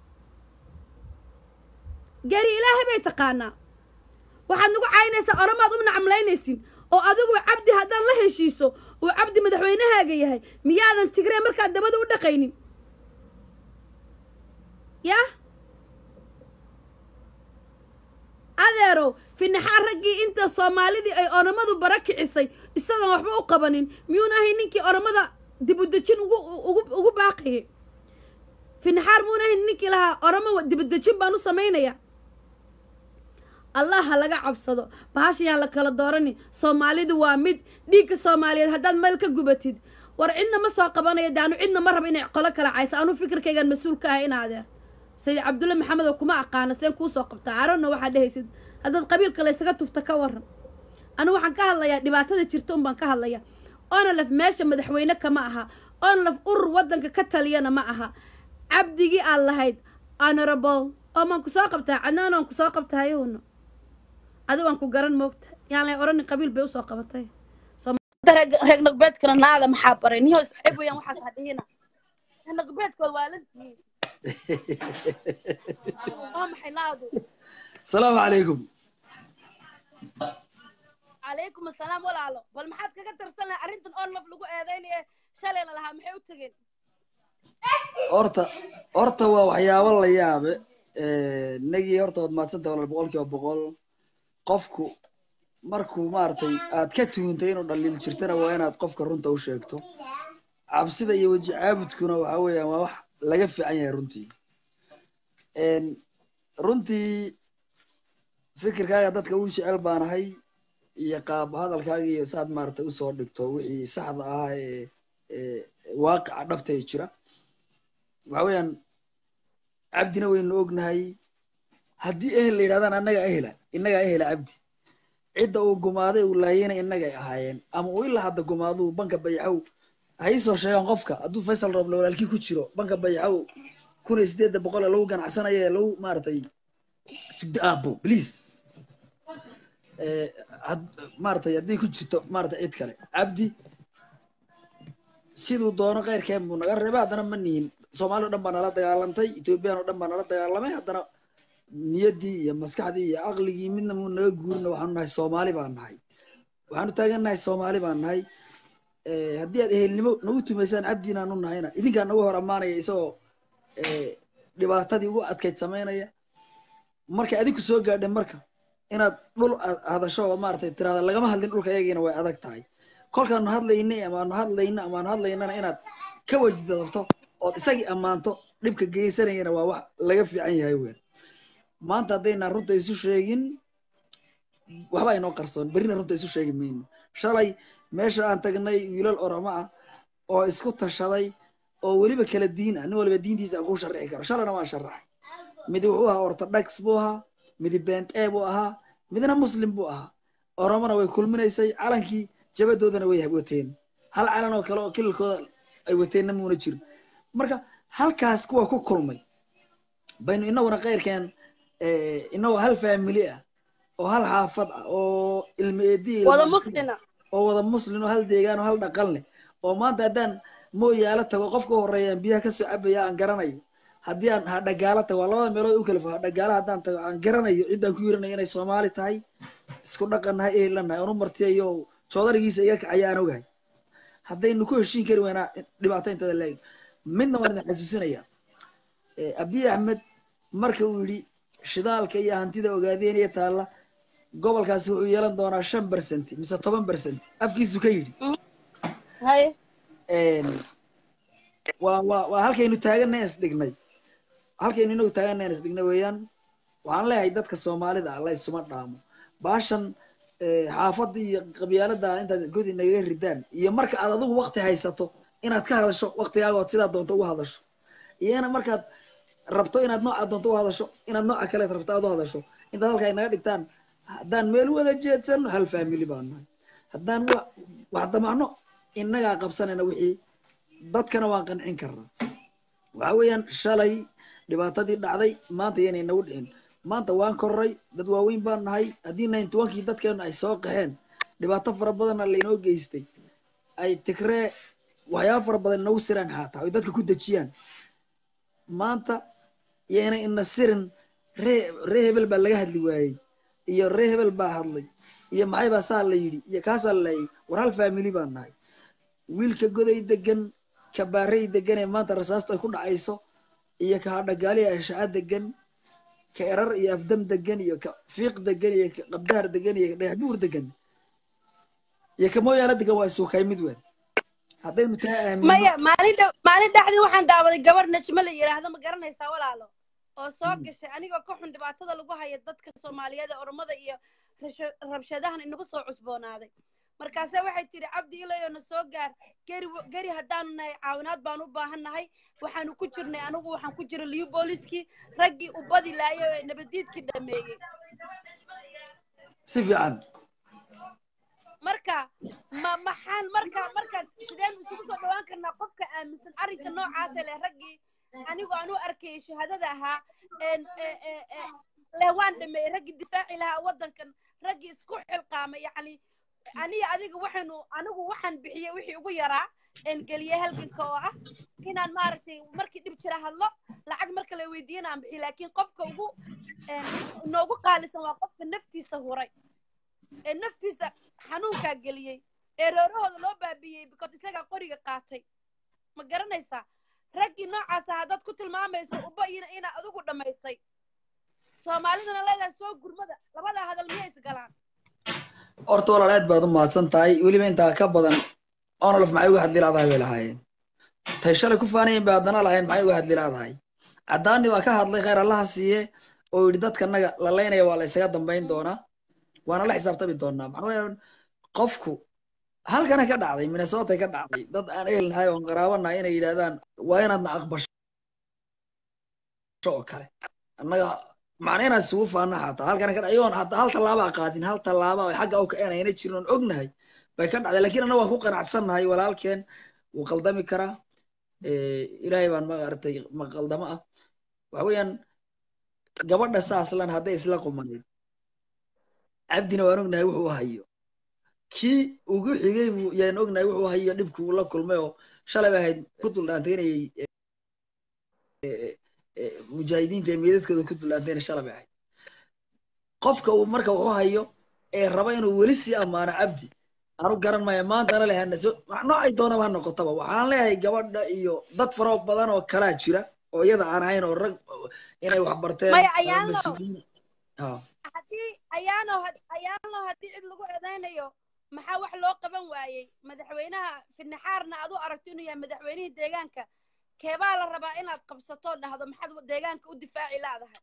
gari ilaahay bay taqaanaa waxaad nagu caynaysaa oramaad u nacamlaynaysin oo adiguba cabdi haddaad la heshiiso uu cabdi madaxweynahaaga yahay miyaadan tigree markaad dabada u dhaqaynin yah adeerow finaxaar raggii inta soomaalidii ay oramadu bara kicisay isagoon waxba u qabanin miyuuna ahay ninkii oramada dibudejin ugu ugu ugu baaqayay finaxaar muuna ahay ninkii lahaa oramo dibudejin baan u samaynayaa allah ha laga cabsado bahashayaan la kala doorani soomaalidu waa mid dhiigka soomaaliyeed haddaad meel ka gubatid war cidna ma soo qabanaya daanu cidna ma raba inay qolo kala cayso anuu fikirkaygan mas-uul ka ahay in adeer sayid cabdulle maxamed oo kuma aqaana seen kuu soo qabtaa arona waxaad dhehaysid haddaad qabiilka laysaga tufta ka waran anigu waxaan ka hadlayaa dhibaatada jirta un baan ka hadlayaa onalaf meesha madaxweyne kama aha onalaf urur waddanka ka taliyana ma aha cabdigii aad lahayd honorable oo maan ku soo qabtaa cadnaan aan ku soo qabtahayowna adi waan ku garan moogta yaan lay odhanin qabiil bay usoo qabatay reeg nogbeedkana naada maxaa baray niyo iscib weyaan waxaas hadhihina nogbeedkood waa la diiyey waa maxay naadu asalaamu calaykum calaykum assalaam walaalo bal maxaad kaga tirsan lahay arrintan oo laf lagu eedaynaye shalayna lahaa maxay u tegeen horta horta waa waxyaabo la yaabe nagii horta waad maadsanta walaal boqol kiiba boqol qofku markuu maaragtay aad ka tuhuntay inuu dhaliil jirtana waa inaad qofka runta u sheegto cabsida iyo weji caabudkuna waxa weeyaan waa wax laga fiican yahay runtii runtii fikirkaaga dadka u jecel baanahay iyo qaab hadalkaaga iyo saad maaragtay usoo dhigto wixii saxda ahaa ee ee waaqica dhabta ee jira waxa weeyaan cabdina waynu ognahay haddii ehel la yidhahdaan annaga ehela innagaa ehela cabdi cidda uu gumaaday uu laayana innagay ahaayeen ama uu ilaa hadda gumaaduu banka bayaxow ha ii soo sheegaan qofka hadduu faysal rooble walaalkii ku jiro banka bayaxow kun iyo sideedda boqol ee lagu ganacsanayo ee lagu maaragtay sugdo aabo please maaragtay hadday ku jirto maaragtay cid kale cabdi siduu doono keyrkeen buu naga reebay haddana ma nihin soomaali o dhan baa nala dagaalantay ethoobiyan o dhan baa nala dagaalamay haddana niyaddii iyo maskaxdii iyo caqligii midna muu naga guurina waxaanu nahay soomaali baan nahay waxaanu taagannahay soomaali baan nahay haddii aad ehelnimo nagu tumaysaan cabdiinaanu nahayna idinkaa nagu hor ammaanaya isagoo dhibaatadii ugu adkayd samaynaya markay adinku soo gaadheen marka inaad dhul hadasho oo maaragtay tirahda lagama hadlin dhulka iyagiina way adag tahay kolkaanu hadlaynay amaanu hadlayna amaanu hadlaynana inaad ka wajidadabto ood isagii ammaanto dhibka geysanayana waa wax laga fiican yahay weyn maanta haddaynaan runta isu sheegin waxba inoo qarsoon berrina runta isu sheegi mayno shalay meesha aan tagnay wiilal oramo ah oo isku tashaday oo weliba kala diin ah nin waliba diintiisa aan kuu sharixi karo shalayna waan sharaxay midi wuxuu ahaa orthodox buu ahaa midi bent e buu ahaa midna muslim buu ahaa oromona way kulminaysay calankii jabadoodana way wateen hal calan oo kale oo kilalkooda ay wateenna muuna jirin marka halkaas kuwa ku kulmay baynu inaguna keyrkeen inagoo hal faamili ah oo hal xaafad ah oo ilma eedii wada muslina oo wada muslin oo hal deegaan oo hal dhaqan leh oo maanta haddaan mooyaala tago qofka horeeya aan biyaha kasoo cabaya aan garanayo haddii aan hadhagaala tago waa labada meelood u kala fo hadhagaala haddaan tago aan garanayo ciddaan ku yiranayo inay soomaali tahay isku dhaqan nahay ehlan nahay oonu martiyayo joodarigiisa iga kacaya aan ogahay haddaynu ku heshiin kari weynaa dhibaato intada leeg midna waan idin xasuusinaya abiy axmed marka uu yidhi shidaalka iyo hantida ogaadeen iyo taalla gobolkaasi wuxuu yeelan doonaa shan bersent mise toban bersent afkiisu ka yidhi waa waa waa halkaynu taaganay is dhignay halkaynu inagu taaganay is dhignay weeyaan waxaan leeyahay dadka soomaalida ah la isuma dhaamo baashan xaafadda iyo qabyaalada intaad godi nagaga ridaan iyo marka aad adigu wakti haysato inaad ka hadasho waktigaaga ood sidaa doonto uga hadasho iyana markaad rabto inaad nooca doonto u hadasho inaad nooca kaleed rabto aad u hadasho intaad halka ay naga dhigtaan haddaan meel wada jeedsano hal family baan nahay haddaan wax damacno innagaa qabsanayna wixii dadkana waan qancin karnaa waxa weeyaan shalay dhibaatadii dhacday maanta iyanay nagu dhicin maanta waan korray dad waaweyn baan nahay haddii ninety onkii dadkeenu ay soo qaxeen dhibaato fara badanna laynoo geystay ay tigree waxyaaba fara badan inagu siraan xaataa oy dadka ku dejiyaan maanta yaynay ina sirin ree ree hebel baa laga hadli waayey iyo ree hebel baa hadlay iyo maxay baa saa la yidhi iyo kaasaa la laayay war hal family baan nahay wiilka goday degan ka baarey degan ee maanta rasaastu ay ku dhacayso iyo ka hadhagaaliya ashaca degan ka erar iyo afdam degan iyo ka fiiq degan iyo ka qabdaar degan iyo ka dhagaxbuur degan iyo ka mooyaala degan waa isuukay mid weyn haddaynu taa aamino maya maalin dh maalin dhexdii waxaan daawaday gabadh najmo la yidhaahdo ma garanaysaa walaalo oo soo gashay anigoo ka xun dhibaatada lagu haya dadka soomaaliyeed ee oromada iyo rabshadahan inagu soo cusboonaaday markaase waxay tidhi cabdi ilayo na soo gaar geri geri haddaanu nahay caawinaad baan u baahan nahay waxaanu ku jirnay anigu waxaan ku jira liyu booliskii raggii u badi laayo ee nabadiidkii dhameeyey si fiican marka ma maxaan marka marka sideen isugu soo dhawaan karnaa qofka aaminsan arrinka noocaasa leh raggii anigoo aan u arkayay shahaadada ahaa leh waan dhameeyey raggii difaaci lahaa waddankan raggii isku xilqaamay yacni aniga adiga waxaynu anigu waxaan bixiyey wixii ugu yaraa een geliyey halganka oo ah inaan maaragtay markii dhib jira hadlo lacag marka la weydiiyana aan bixiyo laakiin qofka ugu noogu qaalisan waa qofka naftiisa huray ee naftiisa xanuunkaa geliyey ee roorahooda loo baabiyey because isagaa qoriga qaatay ma garanaysaa raggii noocaasa haddaad ku tilmaamayso uba ina inaa adigu dhammaysay soomaalidana leedahay soo gurmada labadaa hadal miyay isgalaan horta walaal aad baad u mahadsan tahay weliba intaa ka badan onolof maxay uga hadli laadahay bay lahaayeen tay shalay ku faanayen bay haddana lahayn maxay uga hadli laadahay caddaani waa ka hadlay khayr allaha siiye oo yidhi dadkanaga la laynaya waa la isaga dambayn doonaa waana la xisaabtami doonaa maxaa weeye qofku halkana ka dhacday minnesota ka dhacday dad aan ehelnahay oon qaraabanahay inay yidhahdaan waa inaadna aqbasho oo kale annaga macna inaan isugu faana xataa halkana ka dhacayoon hataa hal tallaabaa qaadin hal tallaaba oo xagga u kaceen ayna jirin oon ognahay bay ka dhacday lakiin annaga waan ku qanacsannahay walaalkeen wuu qaldami karaa ilaahay baan maaragtay ma qaldamo ah waxa weeyaan gabadha saaslan hadday isla qumanayd cabdina waan ognahay wuxuu hayo kii ugu xigay buu yaan ognahay wuxuu hayo dhibkuu la kulmay oo shalay bay ahayd ku duldhaantaynayay mujaahidiinta ee meedadkooda ku duldhaantayna shalay bay ahayd qofka uu marka wuxuu hayo ee raba inuu weli sii ammaano cabdi anu garan maya maantana lehanaso noocay doonaba ha noqotaba waxaan leeyahay gabadha iyo dad faro badan oo kalaa jira oo iyada aan ahayn oo rag inay wax barteen maya ayaanlo mas-uuliyiin haddii ayaano ayaanlo haddii cid lagu eedaynayo maxaa wax loo qaban waayey madaxweynaha finnaxaarna aad u aragto inuu yahay madaxweynihii deegaanka keebaa la rabaa inaad qabsato dhahdo maxaad deegaanka u difaaci laadahay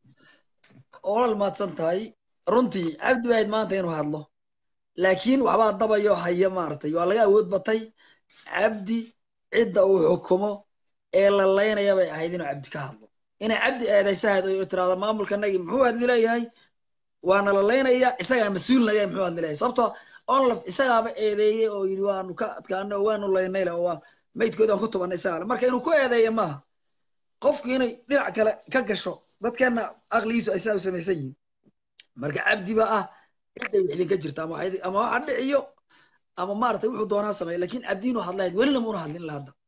olal maadsan tahay runtii cabdi bahayd maanta inuu hadlo laakiin waxbaa dabayo haya maaragtay waa laga awood batay cabdi cidda uu xukumo ee la laynaya bay ahayd inuu cabdi ka hadlo inay cabdi eedaysahayd oo tiraahdo maamulkanagii muxuu hadli leeyahay waana la laynaya isagaa mas-uul naga muxuu hadli leeyahay sababtoo onlaf isagaaba eedeeyey oo yidhi waanu ka adkaano oo waanu laynay le oo waan maydkoodaan ku tubanay isagaa le marka inuu ku eedeeya maaha qofku inay dhinac kale ka gasho dadkeenna aqligiisu ay saa u samaysan yihiin marka cabdiba ah cidday wax idinka jirta ama ama waxa dhiciyo ama maaragtay wuxuu doonaa sameeya lakin cabdi inuu hadlahayd welina muuna hadlin la hadda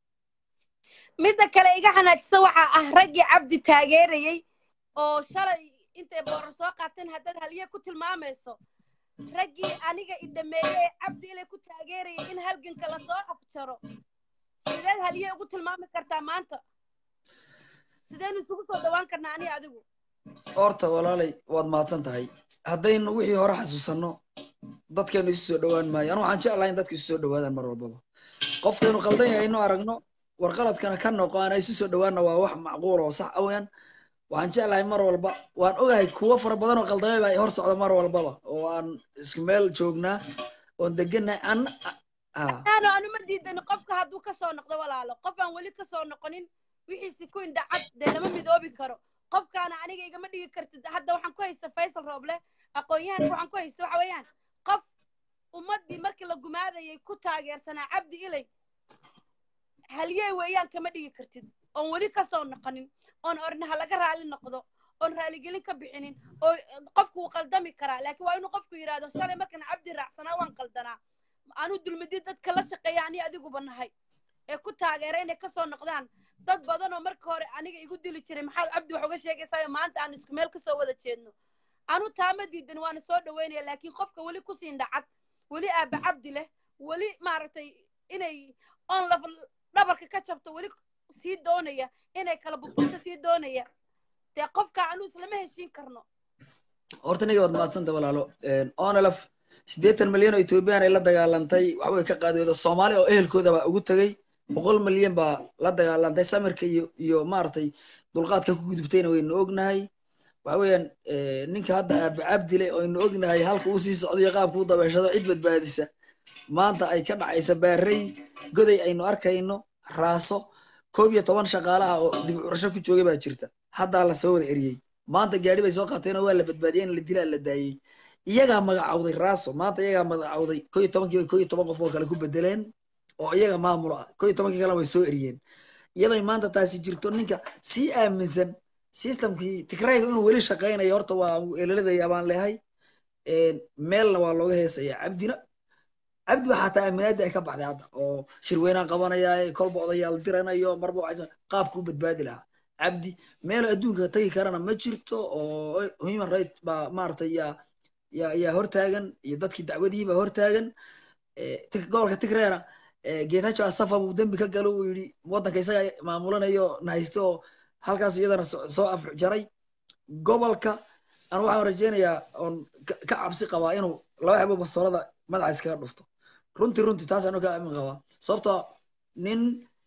midda kale iga xanaajisa waxaa ah raggii cabdi taageerayey oo shalay intay boorar soo qaateen haddaad halye ku tilmaamayso raggii aniga i dhameeyey cabdi ilay ku taageerayay in halganka lasoo afjaro sideed halye ugu tilmaami kartaa maanta sideynu isugu soo dhawaan karnaa aniga adigu horta walaalay waad mahadsan tahay haddaynu wixii hore xasuusanno dadkeenu isu soo dhowaan maayo anu waxaan jeclahay in dadka isu soo dhowaadaan mar walbaba qofkaynu qaldan yahay inu aragno warqaladkana ka noqo aana isu soo dhowaanna waa wax macquul oo sax aweyaan waxaan jeclahay mar walba waan ogahay kuwo fara badan oo qaldamay baa hor socda mar walbaba oo aan isku meel joognaa oon degannahay an ano anuma diidani qofka hadduu kasoo noqdo walaalo qof aan weli kasoo noqonin wixiisi ku indhacad dee lama midoobi karo qofkaana aniga igama dhigi kartid hadda waxaan ku haysta faysal rooble aqoon-yahanka waxaan ku haysta waxa weeyaan qof ummaddii markii la gumaadayay ku taageersanaa cabdi ilay halyey weeyaan kama dhigi kartid oon weli kasoo noqonin oon orna ha laga raali noqdo oon raaligelin ka bixinin oo qofku wuu qaldami karaa laakiin waa inuu qofku yidhaahdo shalay markaan cabdi raacsanaa waan qaldanaa anuu dulmidid dadka la shaqeeya ani adiguba nahay ee ku taageera inay kasoo noqdaan dad badan oo marka hore aniga igu dili jiray maxaad cabdi wax uga sheegaysaa maanta aan isku meel kasoo wada jeedno anu taama diidan waana soo dhaweynaya laakiin qofka weli kusiin dhacad weli aaba cabdi leh weli maaragtay inay on laf dhabarka ka jabto weli sii doonaya inay kala buburto sii doonaya dee qofka anu islama heshiin karno horta niga waad mahadsanta walaalo onelaf siddeetan milyan oo ethoobiyan ay la dagaalantay waxbay ka qaadooda soomaali oo ehelkooda baa ugu tegey boqol milyan baa la dagaalantay samirka iyo iyo maaragtay dulqaadka ku gudubtayna waynu ognahay waxa weeyaan ninka hadda aaba cabdile oynu ognahay halka uu sii socdo iyo qaabka u dabeeshado cid badbaadisa maanta ay ka dhacaysa baarey goday aynu arkayno raaso koob iyo toban shaqaalaha oo dib curasho ku joogay baa jirta haddaa la soo wada eriyey maanta gaari bay soo qaateenoo waa la badbaadiyey in la dilaa la daayey iyagaa magacawday raaso maanta iyagaa magacawday koo iyo tobankii bay koo iyo toban qof oo kale ku bedeleen oo iyaga maamulo ah koo iyo tobankii kalena way soo eriyeen iyaday maanta taasi jirto ninka sii aaminsan systemkii tigrayga inuu weli shaqaynayo horta waa eelaladaya baan leehay meelna waa looga heesaya cabdina cabdi baa xataa aaminaadii ay ka baxday hadda oo shirweynaan qabanaya kolba odayaal diranayo marba waxaysan qaabka u badbaadi lahaa cabdi meel adduunka tagi karana ma jirto oo human right baa maaragtay yaa yaa yaa hortaagan iyo dadkii dacwadihii baa hortaagan gobolka tigreena geetajo asafa buu dembi ka galo uu yidhi waddanka isaga maamulanayo nahaysto oo halkaas iyadana soo afjaray gobolka anu waxaan rajeynayaa oon ka cabsi qabaa inuu laba xabo bastoorada madaxa iskaga dhufto runtii runtii taas anu ka amin qabaa sababtoo nin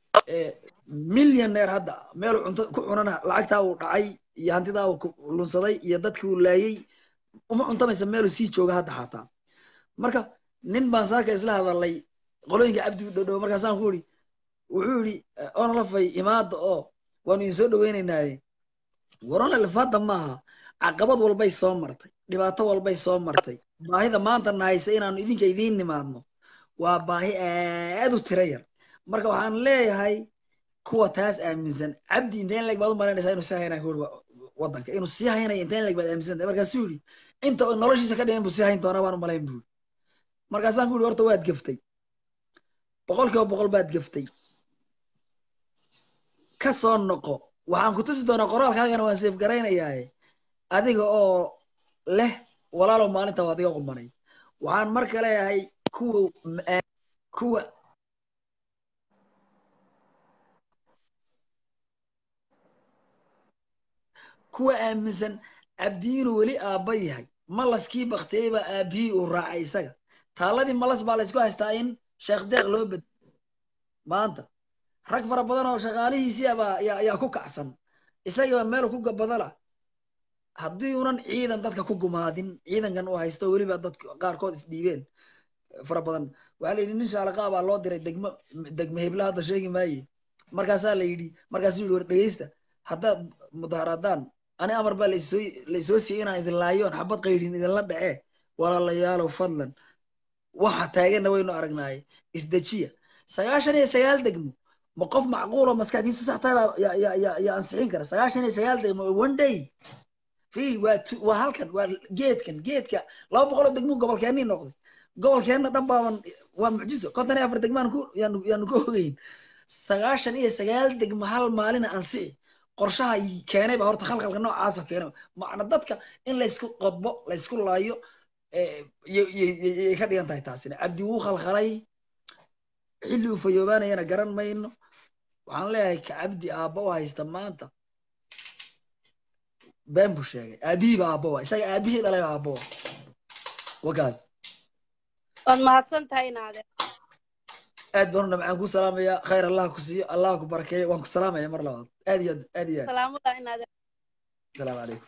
millioneer hadda meel cunto ku cunana lacagtaa uu dhacay iyo hantidaa uu lunsaday iyo dadkii uu laayey uma cuntamaysa meeluu sii jooga hadda xataa marka nin baan saaka isla hadalay qolooyinka cabdi u dhodhow markaasaan ku yidhi wuxuu yidhi onlafay imaada oo waanu idin soo dhoweynaynaaye waronalef hadda maaha caqabad walbay soo martay dhibaato walbay soo martay baahida maanta nahaysa inaanu idinka idiin nimaadno waa baahi aad u tira yar marka waxaan leeyahay kuwa taas aaminsan cabdi inteen leeg baad u malaynaysaa inuu sii haynayo kuuri waddanka inuu sii haynayo inteen leeg baad aaminsan tahay markaasuu yidhi inta uu noloshiisa ka dhiman buu sii hayn doonaa baan u malayn buu markaasaan ku yidhi horta waad gaftay boqol kiiba boqol baad gaftay ka soo noqo waxaan ku tusi doonaa qoraalkaagana waan seef garaynayaaye adiga oo leh walaalow maalinta waad iga qumanay waxaan marka leeyahay kuwa kuwa kuwa aaminsan cabdi inuu weli aabba yahay malaskii baktiyey baa aabihii uu raacay isaga taaladii malas baa laysku haystaa in sheekh deeq loo bed maanta rag fara badan oo shaqaalihiisii abaa ayaa ku kacsan isagiiba meel ku gabadala haddii unan ciidan dadka ku gumaadin ciidankan uu haysto weliba dadka qaarkood isdhiibeen fara badan waxaa la yidhi nin shaalaqa baa loo diray degmo degmo hebla hadda sheegi maaye markaasaa la yidhi markaasuu yidhi war dhegeysta haddaad mudaharaadaan ani amar baa laysoo laysoo siiyey inaan idin laayo on xabad qaydhin idinla dhacee walaalayaalow fadlan waxa taaganna waynu aragnaaye isdejiya sagaashan iyo sagaal degmo ma qof macquulo maskaxdiisu sax tahay baa yaa ansixin kara sagaashan iyo sagaal degmo one day fiiri waa waa halkan waa geedkan geedka laba boqoloo degmuu gobolkeennii noqday gobolkeenna dhan baaban waa mucjiso konton iyo afar degmaan ku yaanu yaanu ka ogeyn sagaashan iyo sagaal degmo hal maalina ansixi qorshaha keenay baa horta khalkhalka noocaasoo keenay macna dadka in laysku qodbo laysku laayo yay ka dhigan tahay taasina cabdi wuu khalkhalay xilli uu fayoobaanayana garan mayno waxaan leeyahay ka cabdi aabba u haysta maanta been buu sheegay aabihiiba aabba waa isaga aabihii dhalayba aabba waa wakaas waad mahadsan tahay naade aad baan u dhamcaan ku salaamaya khayr allah ku siiyo allah ku barakeeyo waan ku salaamaya mar labaad aad iyo aad aad iyo aad salaamada inaade asalaamu calaykum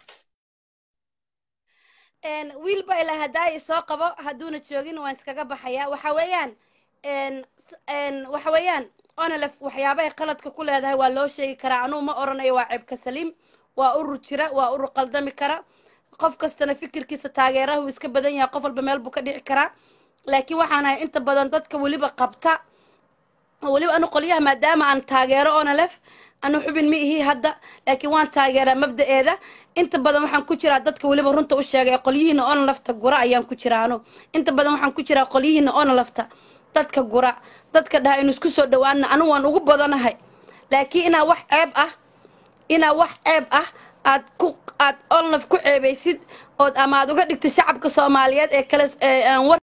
wiil baa ilaa hadaayi soo qabo hadduuna joogin waan iskaga baxaya waxa weeyaan waxa weeyaan onelef waxyaabahay qaladka ku leedahay waa loo sheegi karaa anugu ma oranayo waa ceebka saliim waa urur jira waa urur qaldami kara qof kastana fikirkiisa taageeraha uu iska badan yahay qof walba meel buu ka dhici karaa laakiin waxaan ahay inta badan dadka weliba qabta weliba anu qolyaha maadaama aan taageero onelef anu xubin ma ihi hadda laakiin waan taageeraa mabda'eeda inta badan waxaan ku jiraa dadka weliba runta u sheegay qolyihiina onelefta gura ayaan ku jiraa anu inta badan waxaan ku jiraa qolyihiina onelefta dadka gura dadka dhaha inu isku soo dhawaana anu waan ugu badanahay laakiin inaa wax ceeb ah inaa wax ceeb ah aad ku aad onlef ku ceebaysid ood ama aad uga dhigtid shacabka soomaaliyeed ee kale aan war